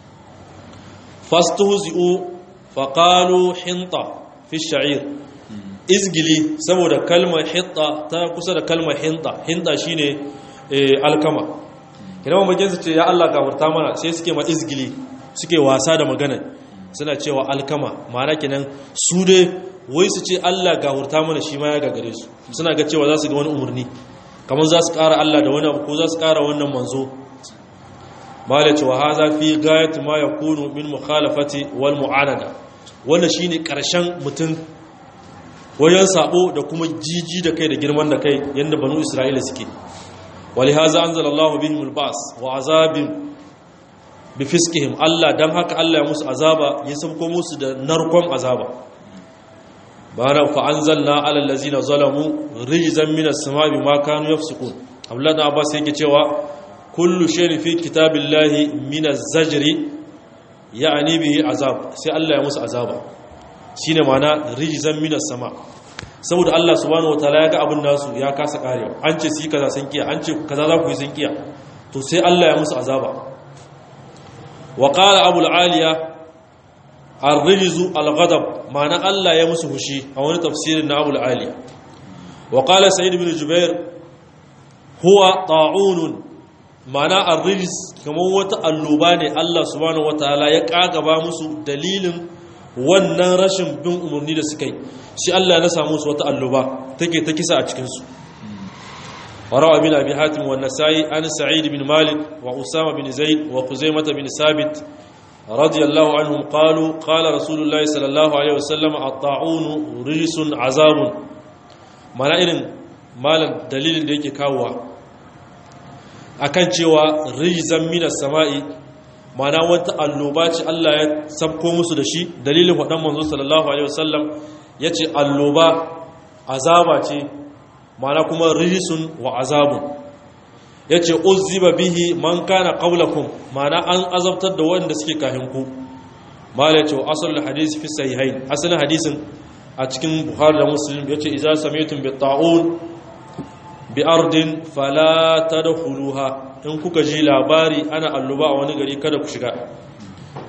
fastuhzi'u faqalu hinta fi sha'ir izgili saboda kalmar hitta ta kusa da kalmar hinta hinta shine alkama kina mamakin su ce ya Allah gafarta mana sai suke ma izgili suke wasa da magana suna cewa alkama ma'ana kenan su dai wai su ce Allah gafarta mana shi ma ya gagare su suna ga cewa za su ga wani umarni kamar za su ƙara Allah da wani abu ko za su ƙara wannan manzo mala cewa haza fi gayatu ma yakunu min mukhalafati wal mu'anada wannan shine karshen mutum wajen sabo da kuma jiji da kai da girman da kai yanda banu Isra'ila suke ولهذا أنزل الله بهم الباس وعذاب بفسقهم الله دم هكا الله يمس عذابا يسمكم موس نركم عذابا بانا فأنزلنا على الذين ظلموا رجزا من السماء بما كانوا يفسقون أولاد عباس يكي cewa كل شيء في كتاب الله من الزجر يعني به عذاب sai Allah ya musu azaba shine ma'ana rijzan minas sama saboda Allah subhanahu wataala ya ga abin nasu ya kasa karewa an ce su yi kaza sun kiya an ce kaza za ku yi sun kiya to sai Allah ya musu azaba wa qala abu al-aliya ar-rijzu al-ghadab ma'ana Allah ya musu hushi a wani tafsirin na abu al-aliya wa qala sa'id ibn jubair huwa ta'unun ma'ana ar-rijz kamar wata alluba ne Allah subhanahu wataala ya kagaba musu dalilin wannan rashin bin umarni da suka yi shi Allah na samu su wata alluba take ta kisa a cikinsu warawa bin abi hatim wa nasai an sa'id bin malik wa usama bin zaid wa khuzaimah bin sabit radiyallahu anhum qalu qala rasulullahi sallallahu alaihi wasallam at-ta'un rijsun azabun mana irin malam dalilin da yake kawowa akan cewa rijzan minas sama'i mana wata alloba ce Allah ya sabko musu da shi dalilin waɗan manzo sallallahu alaihi wasallam ya ce alloba azaba ce mana kuma rijisun wa azabun ya ce uzziba bihi man kana qablakum mana an azabtar da wanda suke kahinku mala ya ce asalul hadisi fi sahihain asalin hadisin a cikin buhari da muslim ya ce idza sami'tum bi ta'un bi ardin fala tadkhuluha in kuka ji labari ana alluba a wani gari kada ku shiga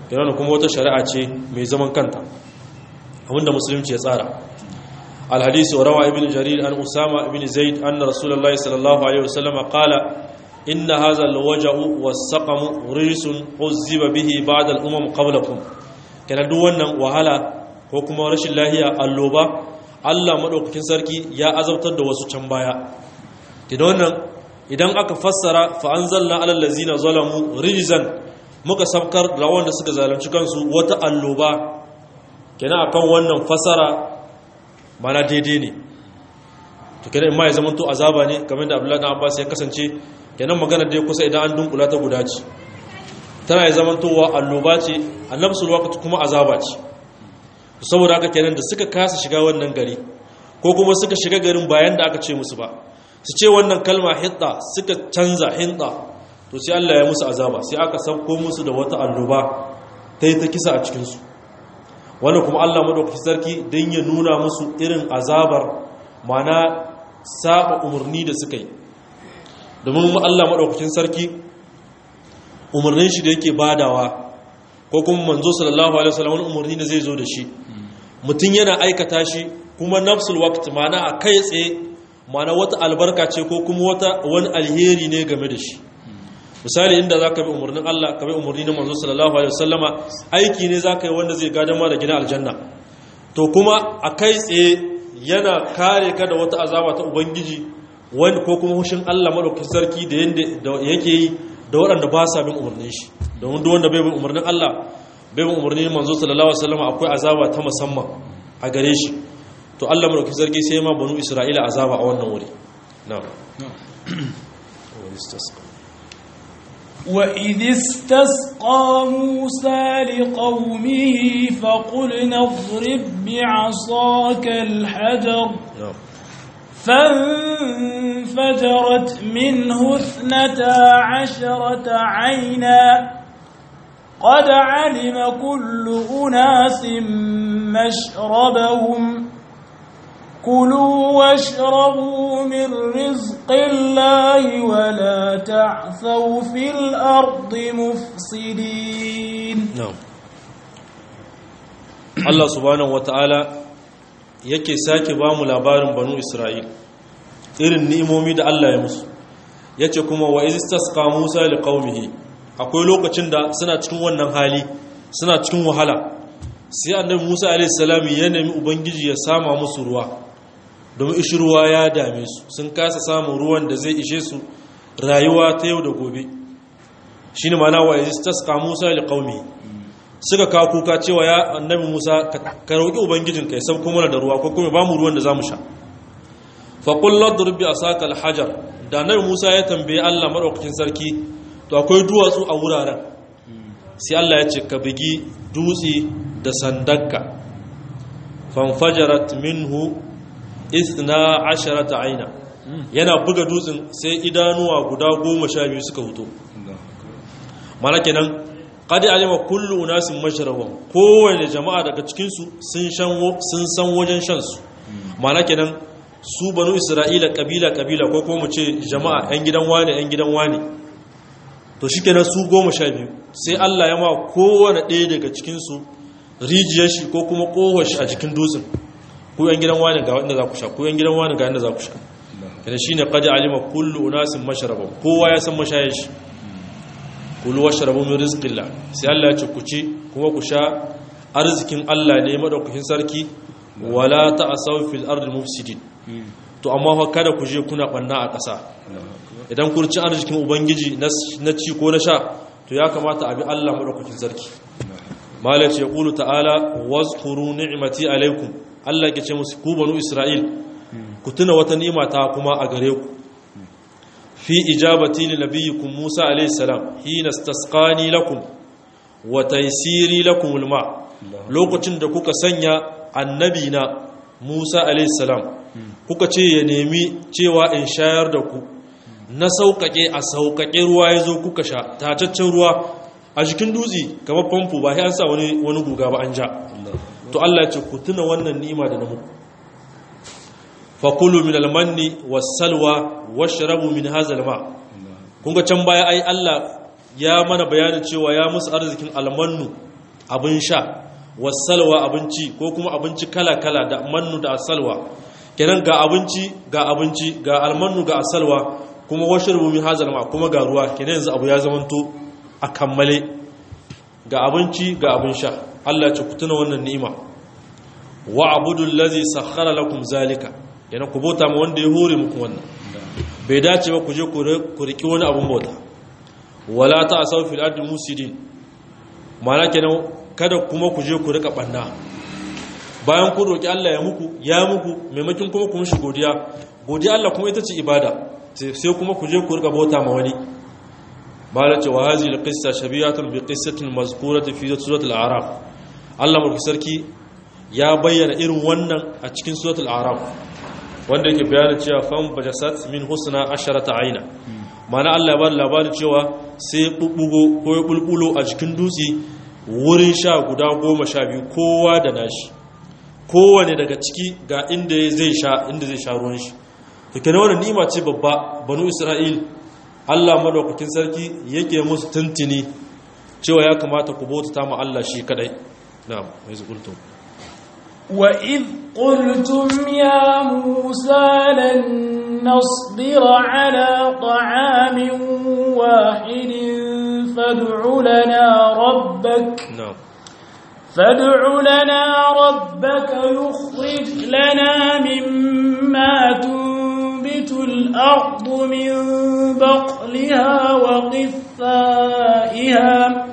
yana kuma wata shari'a ce mai zaman kanta abinda musulunci ya tsara الحديث وروى ابن جرير عن أسامة بن زيد أن رسول الله صلى الله عليه وسلم قال إن هذا الوجع والسقم رجس عذب به بعد الأمم قبلكم كان دوانا وهلا وكما رش الله اللوبة Allah maɗaukakin sarki ya azabtar da wasu can baya idan idan aka fassara fa anzalna alal ladzina zalamu rijzan muka sabkar da wanda suka zalunci kansu wata alloba kenan akan wannan fassara mana daidai ne to kenan ma ya zama to azaba ne kamar da Abdullahi dan Abbas ya kasance kenan magana dai kusa idan an dunkula ta guda ce tana ya zama to wa alloba ce annabsul waqt kuma azaba ce saboda haka kenan da suka kasa shiga wannan gari ko kuma suka shiga garin bayan da aka ce musu ba su ce wannan kalma hitta suka canza hinta to sai Allah ya musu azaba sai aka sauko musu da wata alloba ta yi ta kisa a cikinsu wannan kuma Allah maɗaukaki sarki don ya nuna musu irin azabar mana saba umarni da suka yi domin Allah maɗaukakin sarki umarnin shi da yake badawa ko kuma manzo sallallahu alaihi wasallam wani umarni da zai zo da shi mutum yana aikata shi kuma nafsul waqt mana a kai tsaye mana wata albarka ce ko kuma wata wani alheri ne game da shi misali inda za ka bi umarnin Allah ka bi umarni na manzo sallallahu alaihi wasallama aiki ne za ka yi wanda zai gadon ma da gina aljanna to kuma a kai tsaye yana kare ka da wata azaba ta ubangiji wani ko kuma hushin Allah madaukakin sarki da yanda yake yi da waɗanda ba sa bin umarnin shi domin duk wanda bai bin umarnin Allah bai bin umarnin manzo sallallahu alaihi wasallama akwai azaba ta musamman a gare shi to Allah madaukakin sarki sai ma banu Isra'ila azaba a wannan wuri na'am وإذ استسقى موسى لقومه فقلنا اضرب بعصاك الحجر فانفجرت منه اثنتا عشرة عينا قد علم كل أناس مشربهم كلوا واشربوا من رزق الله ولا تعثوا في الأرض مفسدين نعم Allah subhanahu wata'ala yake sake ba mu labarin banu Isra'il irin ni'imomi da Allah ya musu yace kuma wa istasqa Musa liqaumihi akwai lokacin da suna cikin wannan hali suna cikin wahala sai annabi Musa alaihi salam ya nemi ubangiji ya sama musu ruwa domin ishi ruwa ya dame su sun kasa samun ruwan da zai ishe su rayuwa ta yau da gobe shi ne mana wa istasqa musa li qaumi suka kawo kuka cewa ya annabi musa ka roƙi ubangijin kai sauko mana da ruwa ko kuma ba mu ruwan da zamu sha fa qul ladrib bi asaka al hajar da annabi musa ya tambaye Allah madaukakin sarki to akwai duwatsu a wuraren sai Allah ya ce ka bigi dutse da sandanka fanfajarat minhu isna asharata aina yana buga dutsen sai idanuwa guda goma sha biyu suka huto mana kenan kadi alima kullu unasin masharabahum kowane jama'a daga cikinsu sun san wajen shansu mana kenan su banu isra'ila kabila kabila ko kuma mu ce jama'a yan gidan wane yan gidan wane to shi kenan su goma sha biyu sai allah ya ma kowane ɗaya daga cikinsu rijiyar shi ko kuma ƙowar shi a jikin dutsen ku yan gidan wani ga inda za ku sha ku yan gidan wani ga inda za ku sha kada shine qad alima kullu unasin mashrabahum kowa ya san mashayar shi kulu washrabu min rizqillah sai Allah ya ce ku ci kuma ku sha arzikin Allah ne madaukakin sarki wala ta'asaw fil ardi mufsidin to amma fa kada ku je kuna banna a ƙasa idan ku ci arzikin ubangiji na ci ko na sha to ya kamata a bi Allah madaukakin sarki malai ce qulu ta'ala wazkuru ni'mati alaikum Allah ke ce musu ku banu Isra'il ku tuna wata ni'ima ta kuma a gare ku fi ijabati li nabiyyikum Musa alayhi salam hina istasqani lakum wa taysiri lakum alma lokacin da kuka sanya annabi na Musa alayhi salam kuka ce ya nemi cewa in shayar da ku na sauƙaƙe a sauƙaƙe ruwa ya zo kuka sha tacaccen ruwa a jikin dutse kamar famfo ba sai an sa wani wani guga ba an ja to Allah ya ce ku tuna wannan ni'ima da na muku fakulu min almanni wassalwa washrabu min hadha alma kun ga can baya ai Allah ya mana bayanin cewa ya musu arzikin almannu abin sha wasalwa abinci ko kuma abinci kala-kala da mannu da asalwa kenan ga abinci ga abinci ga almannu ga asalwa kuma washe rubumi hazal ma kuma ga ruwa kenan yanzu abu ya zamanto a kammale ga abinci ga abin sha Allah ce ku tuna wannan ni'ima wa abudul ladzi sakhkhara lakum zalika kenan ku bauta ma wanda ya hore muku wannan bai dace ba ku je ku riki wani abun bauta wala ta'asaw fil ardi musidin ma'ana kenan kada kuma ku je ku rika banna bayan ku roki Allah ya muku ya muku maimakin kuma ku mishi godiya godiya Allah kuma ita ce ibada sai kuma ku je ku rika bauta ma wani mala ce wa hazi alqissa shabiyatun bi qissatin mazkurati fi suratul a'raf Allah mulki sarki ya bayyana irin wannan a cikin suratul a'raf wanda yake bayanin cewa fam bajasat min husna asharata aina mana Allah ya ba labarin cewa sai bubbugo ko ya bulbulo a cikin dutse wurin sha guda goma sha biyu kowa da nashi kowane daga ciki ga inda zai sha inda zai sha ruwan shi to kenan wannan ni'ima ce babba banu isra'il Allah madaukakin sarki yake musu tuntuni cewa ya kamata ku bauta ma Allah shi kadai na'am mai zukultum وإذ قلتم يا موسى لن نصبر على طعام واحد فادع لنا ربك na'am فادع لنا ربك يخرج لنا مما تنبت الأرض من بقلها وقثائها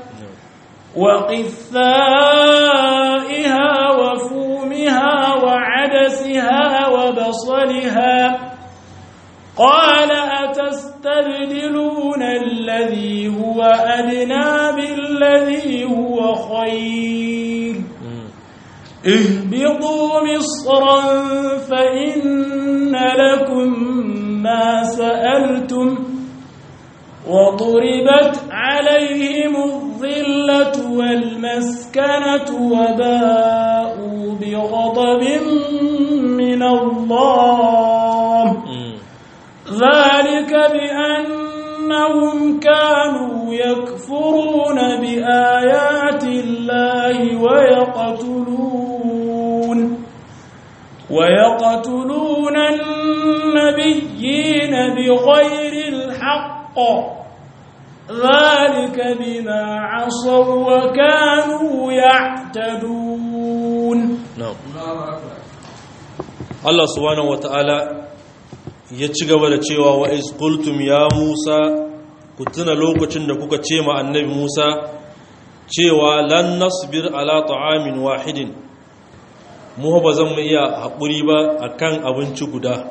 وقثائها وفومها وعدسها وبصلها قال أتستبدلون الذي هو أدنى بالذي هو خير اهبطوا مصرا فإن لكم ما سألتم وضربت عليهم الظلة والمسكنة وباءوا بغضب من الله ذلك بأنهم كانوا يكفرون بآيات الله ويقتلون ويقتلون النبيين بغير الحق ذلك بما عصوا وكانوا يعتدون na'am Allah subhanahu wata'ala ya ci gaba da cewa wa iz qultum ya Musa ku tuna lokacin da kuka ce ma annabi Musa cewa lan nasbir ala ta'amin wahidin mu ba zan mu iya haƙuri ba akan abinci guda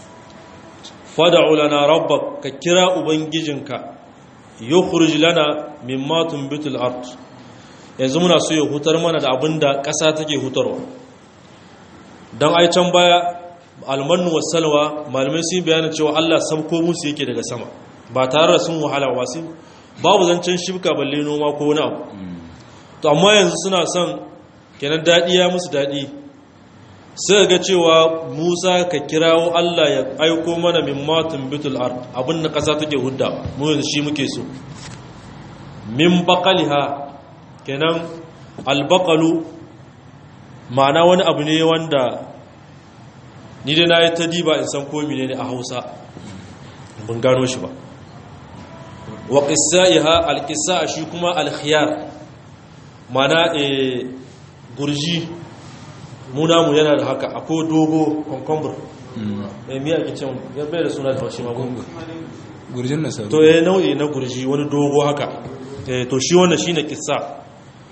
fad'u lana rabbak ka kira ubangijinka yukhrij lana mimma tunbitul ard yanzu muna so ya hutar mana da abinda ƙasa take hutarwa don ai can baya almanu wasalwa malamai sun bayanin cewa Allah sabko musu yake daga sama ba tare da sun wahala ba su babu zancen shibka balle noma ko wani abu to amma yanzu suna son kenan daɗi ya musu daɗi sai ga cewa Musa ka kirawo Allah ya aiko mana min matun bitul ard abin da ƙasa take hudda mu yanzu shi muke so min baqaliha kenan albaqalu ma'ana wani abu ne wanda ni dai na yi ta diba in san komi ne a hausa ban gano shi ba wa ƙisa'iha alƙisa shi kuma alkhiyar ma'ana e gurji munamu yana da haka akwai dogo konkombur mai miya ke can ya bai da suna da haushi magungu gurjin nasaru to ya nau'i na gurji wani dogo haka Eh, to shi wannan shine kissa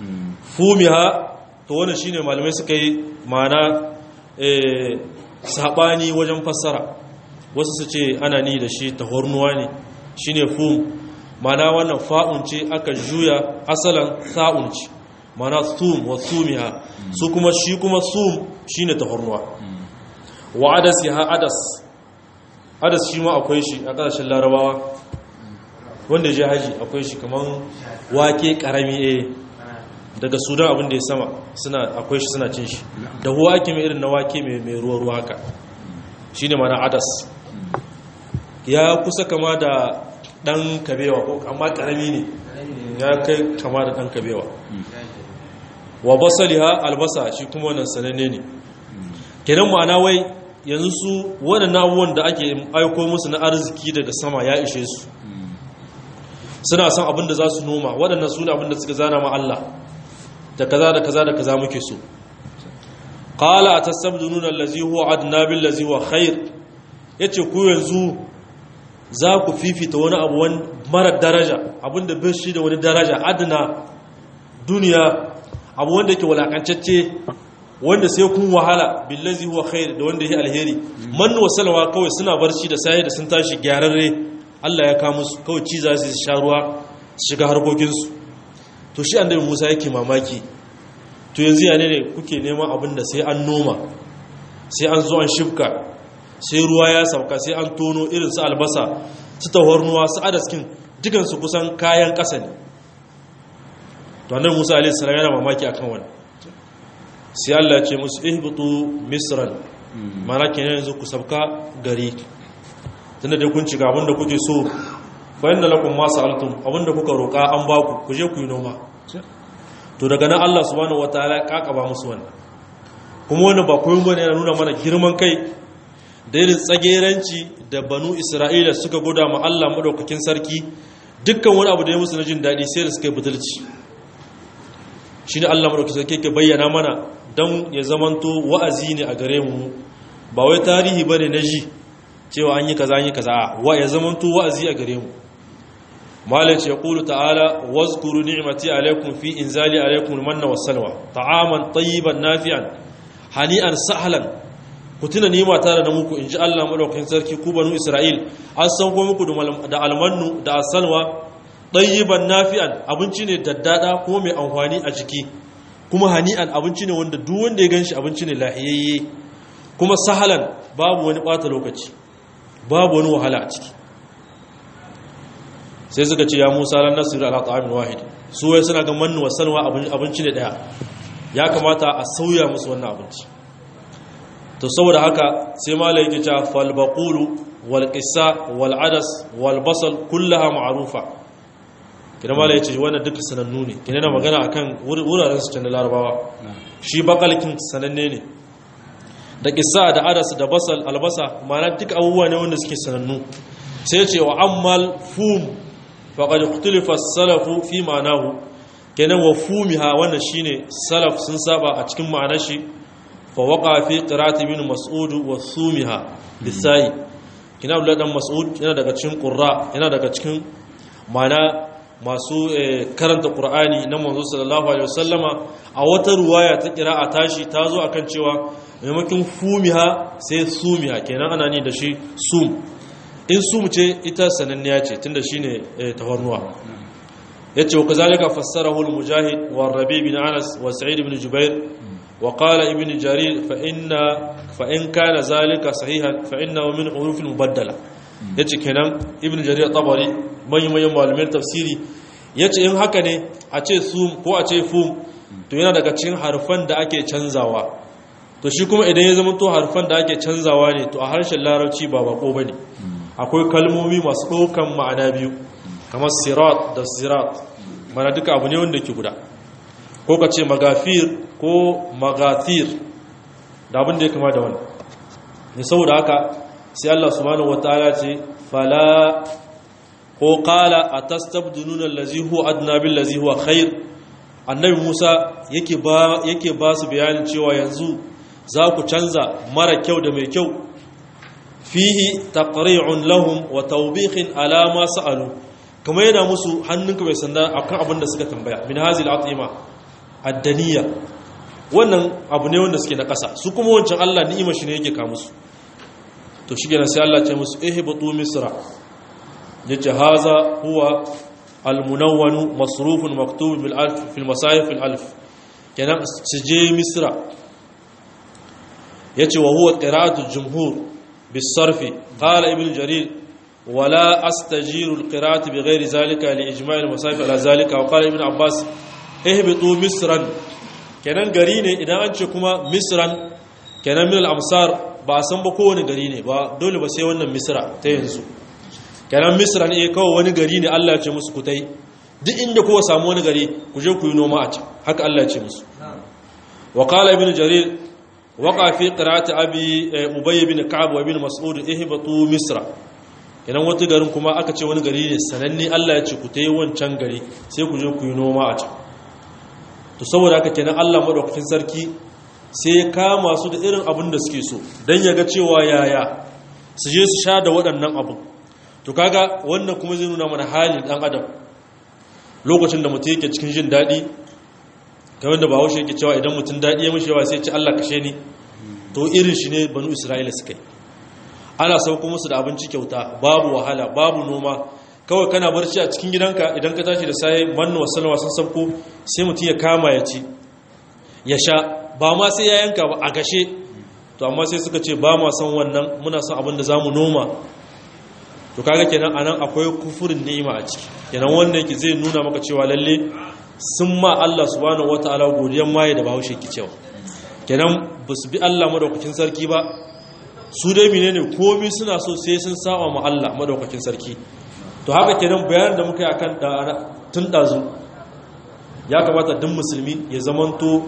fumiha to wannan shine malamai suka yi ma'ana eh, sabani wajen fassara wasu su ce ana ni da shi tahornuwa ne shine fum ma'ana wannan fa'un ce aka juya asalan sa'un ce ma'ana sum wa sumiha su kuma shi kuma sum shine tahornuwa wa adas ya adas adas shi ma akwai shi a ƙasashen larabawa wanda ya je haji akwai shi kamar wake karami eh daga sudan abin da ya sama suna akwai shi suna cin shi da huwa ake mai irin na wake mai mai ruwa ruwa haka shine mana adas ya kusa kama da dan kabewa ko amma karami ne ya kai kama da dan kabewa wa basaliha albasa shi kuma wannan sananne ne kenan ma'ana wai yanzu su waɗannan abubuwan da ake aiko musu na arziki daga sama ya ishe su suna son abin da za su noma waɗannan su ne abin da suka zana ma Allah da kaza da kaza da kaza muke so qala atastabdununa allazi huwa adna bil ladzi huwa khair yace ku yanzu za ku fifita wani abu mara daraja abinda bai shi da wani daraja adna duniya abu wanda yake walakancacce wanda sai kun wahala billazi huwa khair da wanda yake alheri man wasalwa kawai suna barci da sai da sun tashi gyararre Allah ya kawo musu kawai ci za su sha ruwa su shiga harkokinsu to shi annabi Musa yake mamaki to yanzu ya ne kuke neman abin da sai an noma sai an zo an shifka sai ruwa ya sauka sai an tono irin su albasa su tahornuwa su adaskin dukansu kusan kayan ƙasa ne to annabi Musa alaihi salam yana mamaki akan wannan sai Allah ya ce musu ihbitu misran mana kenan yanzu ku sabka gari tunda dai kun ciga abinda kuke so fa inna lakum ma sa'altum abinda kuka roka an ba ku ku je ku yi noma to daga nan Allah subhanahu wataala ya kakaba musu wannan kuma wannan ba koyon bane yana nuna mana girman kai da irin tsageranci da banu Isra'ila suka goda ma Allah madaukakin sarki dukkan wani abu da ya musu na jin daɗi sai da suka yi butulci shi ne Allah madaukakin sarki ke bayyana mana don ya zamanto wa'azi ne a gare mu ba wai tarihi bane na ji cewa an yi kaza an yi kaza wa ya zamanto wa'azi a gare mu malaci ya kulu ta'ala wazkuru ni'mati alaikum fi inzali alaikum almanna wassalwa ta'aman tayyiban nafi'an hani'an sahlan ku tuna nima tare da muku inji Allah madaukakin sarki ku banu Isra'il an san ko muku da almannu da asalwa tayyiban nafi'an abinci ne daddada kuma mai amfani a jiki kuma hani'an abinci ne wanda duk wanda ya ganshi abinci ne lahiyayye kuma sahalan babu wani bata lokaci babu wani wahala a ciki sai suka ce ya musa lan nasiru ala ta'amin wahid su wai suna ga mannu wasalwa abinci ne daya ya kamata a sauya musu wannan abinci to saboda haka sai malai yake cewa fal baqulu wal qissa wal adas wal basal kullaha ma'rufa kina malai yace wannan duka sanannu ne kina na magana akan wuraren su can larabawa shi bakalkin sananne ne da qissa da adas da basal albasa ma'ana duk abubuwa ne wanda suke sanannu sai ce wa ammal fum faƙaɗi kutulifa salafu fi ma'anahu kenan wa fumiha wannan shine salaf sun saba a cikin ma'anar shi fa waqa fi qira'ati bin mas'ud wa sumiha lisai kina Abdullah dan Mas'ud yana daga cikin qurra yana daga cikin ma'ana masu karanta Qur'ani na manzo sallallahu alaihi wasallama a wata ruwaya ta qira'a tashi ta zo akan cewa maimakon fumiha sai sumiha kenan ana ni da shi sum in su ce ita sananniya ce tunda shine tafarnuwa yace wa kazalika fassarahu al-mujahid wa rabi bin anas wa sa'id ibn jubair wa qala ibn jarir fa inna fa in kana zalika sahihan fa innahu min huruf al-mubaddala yace kenan ibn jarir tabari manyan malamin tafsiri yace in haka ne a ce sum ko a ce fum to yana daga cikin harfan da ake canzawa to shi kuma idan ya zama to harfan da ake canzawa ne to a harshen larabci ba bako bane akwai kalmomi masu ɗaukan ma'ana biyu kamar sirat da sirat mana duka abu ne wanda ke guda ko ka ce magafir ko magathir da abin da ya kama da wani ne saboda haka sai Allah subhanahu wataala ce fala ko qala atastabdununa allazi huwa adna bil ladzi huwa khair annabi Musa yake ba yake ba su bayanin cewa yanzu za ku canza mara kyau da mai kyau fihi taqri'un lahum wa tawbihin ala ma sa'alu kamar yana musu hannunka mai sanda akan abin da suka tambaya min hazil atima addaniya wannan abu ne wanda suke na ƙasa su kuma wancan Allah ni'ima shi ne yake ka musu to shi kenan sai Allah ce musu ihbatu misra yace haza huwa almunawwan masrufun maktub bil alf fil masahif al alf kenan su je misra yace wa huwa qira'atu jumhur بالصرف قال ابن جرير ولا استجير القراءة بغير ذلك لإجماع المصائف على ذلك وقال ابن عباس اهبطوا مصرا kenan gari ne idan an ce kuma misran kenan min al-amsar ba a san ba kowane gari ne ba dole ba sai wannan misra ta yanzu kenan misran eh kawai wani gari ne Allah ya ce musu ku tai duk inda kowa samu wani gari ku je ku yi noma a can haka Allah ya ce musu wa qala ibn jarir waqa fi qira'ati abi ubay ibn ka'ab wa ibn mas'ud ihbatu misra idan wata garin kuma aka ce wani gari ne sananne Allah ya ce ku tayi wancan gari sai ku je ku yi noma a can to saboda haka kenan Allah madaukakin sarki sai ya kama su da irin abin da suke so dan ya ga cewa yaya su je su sha da waɗannan abin to kaga wannan kuma zai nuna mana halin dan adam lokacin da mutum yake cikin jin daɗi kamar da bahaushe yake cewa idan mutum daɗi ya mishi yawa sai ci Allah kashe ni to irin shi ne banu isra'ila suka yi ana sauko musu da abinci kyauta babu wahala babu noma kawai kana barci a cikin gidanka idan ka tashi da sai manna wasalwa sun sauko sai mutum ya kama ya ci ya sha ba ma sai ya yanka ba a gashe to amma sai suka ce ba ma son wannan muna son abin da za mu noma to kaga kenan anan akwai kufurin ni'ima a ciki kenan wanda yake zai nuna maka cewa lalle sun ma Allah subhanahu wataala godiyan maye da bahaushe ki cewa kenan ba su bi Allah madaukakin sarki ba su dai menene komai suna so sai sun saba ma Allah madaukakin sarki to haka kenan bayanin da muka yi akan tun dazu ya kamata duk musulmi ya zamanto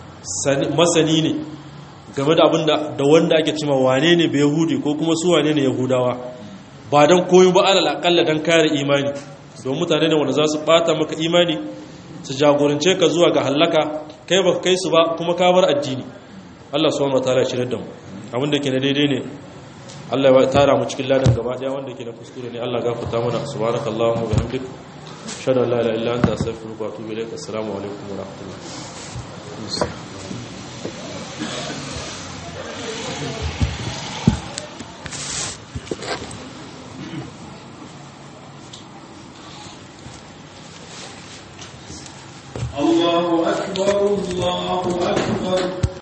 masani ne game da abinda da wanda ake cima wane ne bai yahudi ko kuma su wane ne yahudawa ba don koyi ba alal akalla don kare imani don mutane ne wanda za su bata maka imani su jagorance ka zuwa ga hallaka kai ba kai su ba kuma ka bar addini Allah subhanahu wataala ya shirye da mu abin da ke na daidai ne Allah ya tara mu cikin ladan gaba daya wanda ke na kuskure ne Allah gafarta mana subhanakallahumma wa bihamdik shada la ilaha illa anta astaghfiruka wa atubu ilaik assalamu alaikum wa rahmatullahi الله أكبر الله أكبر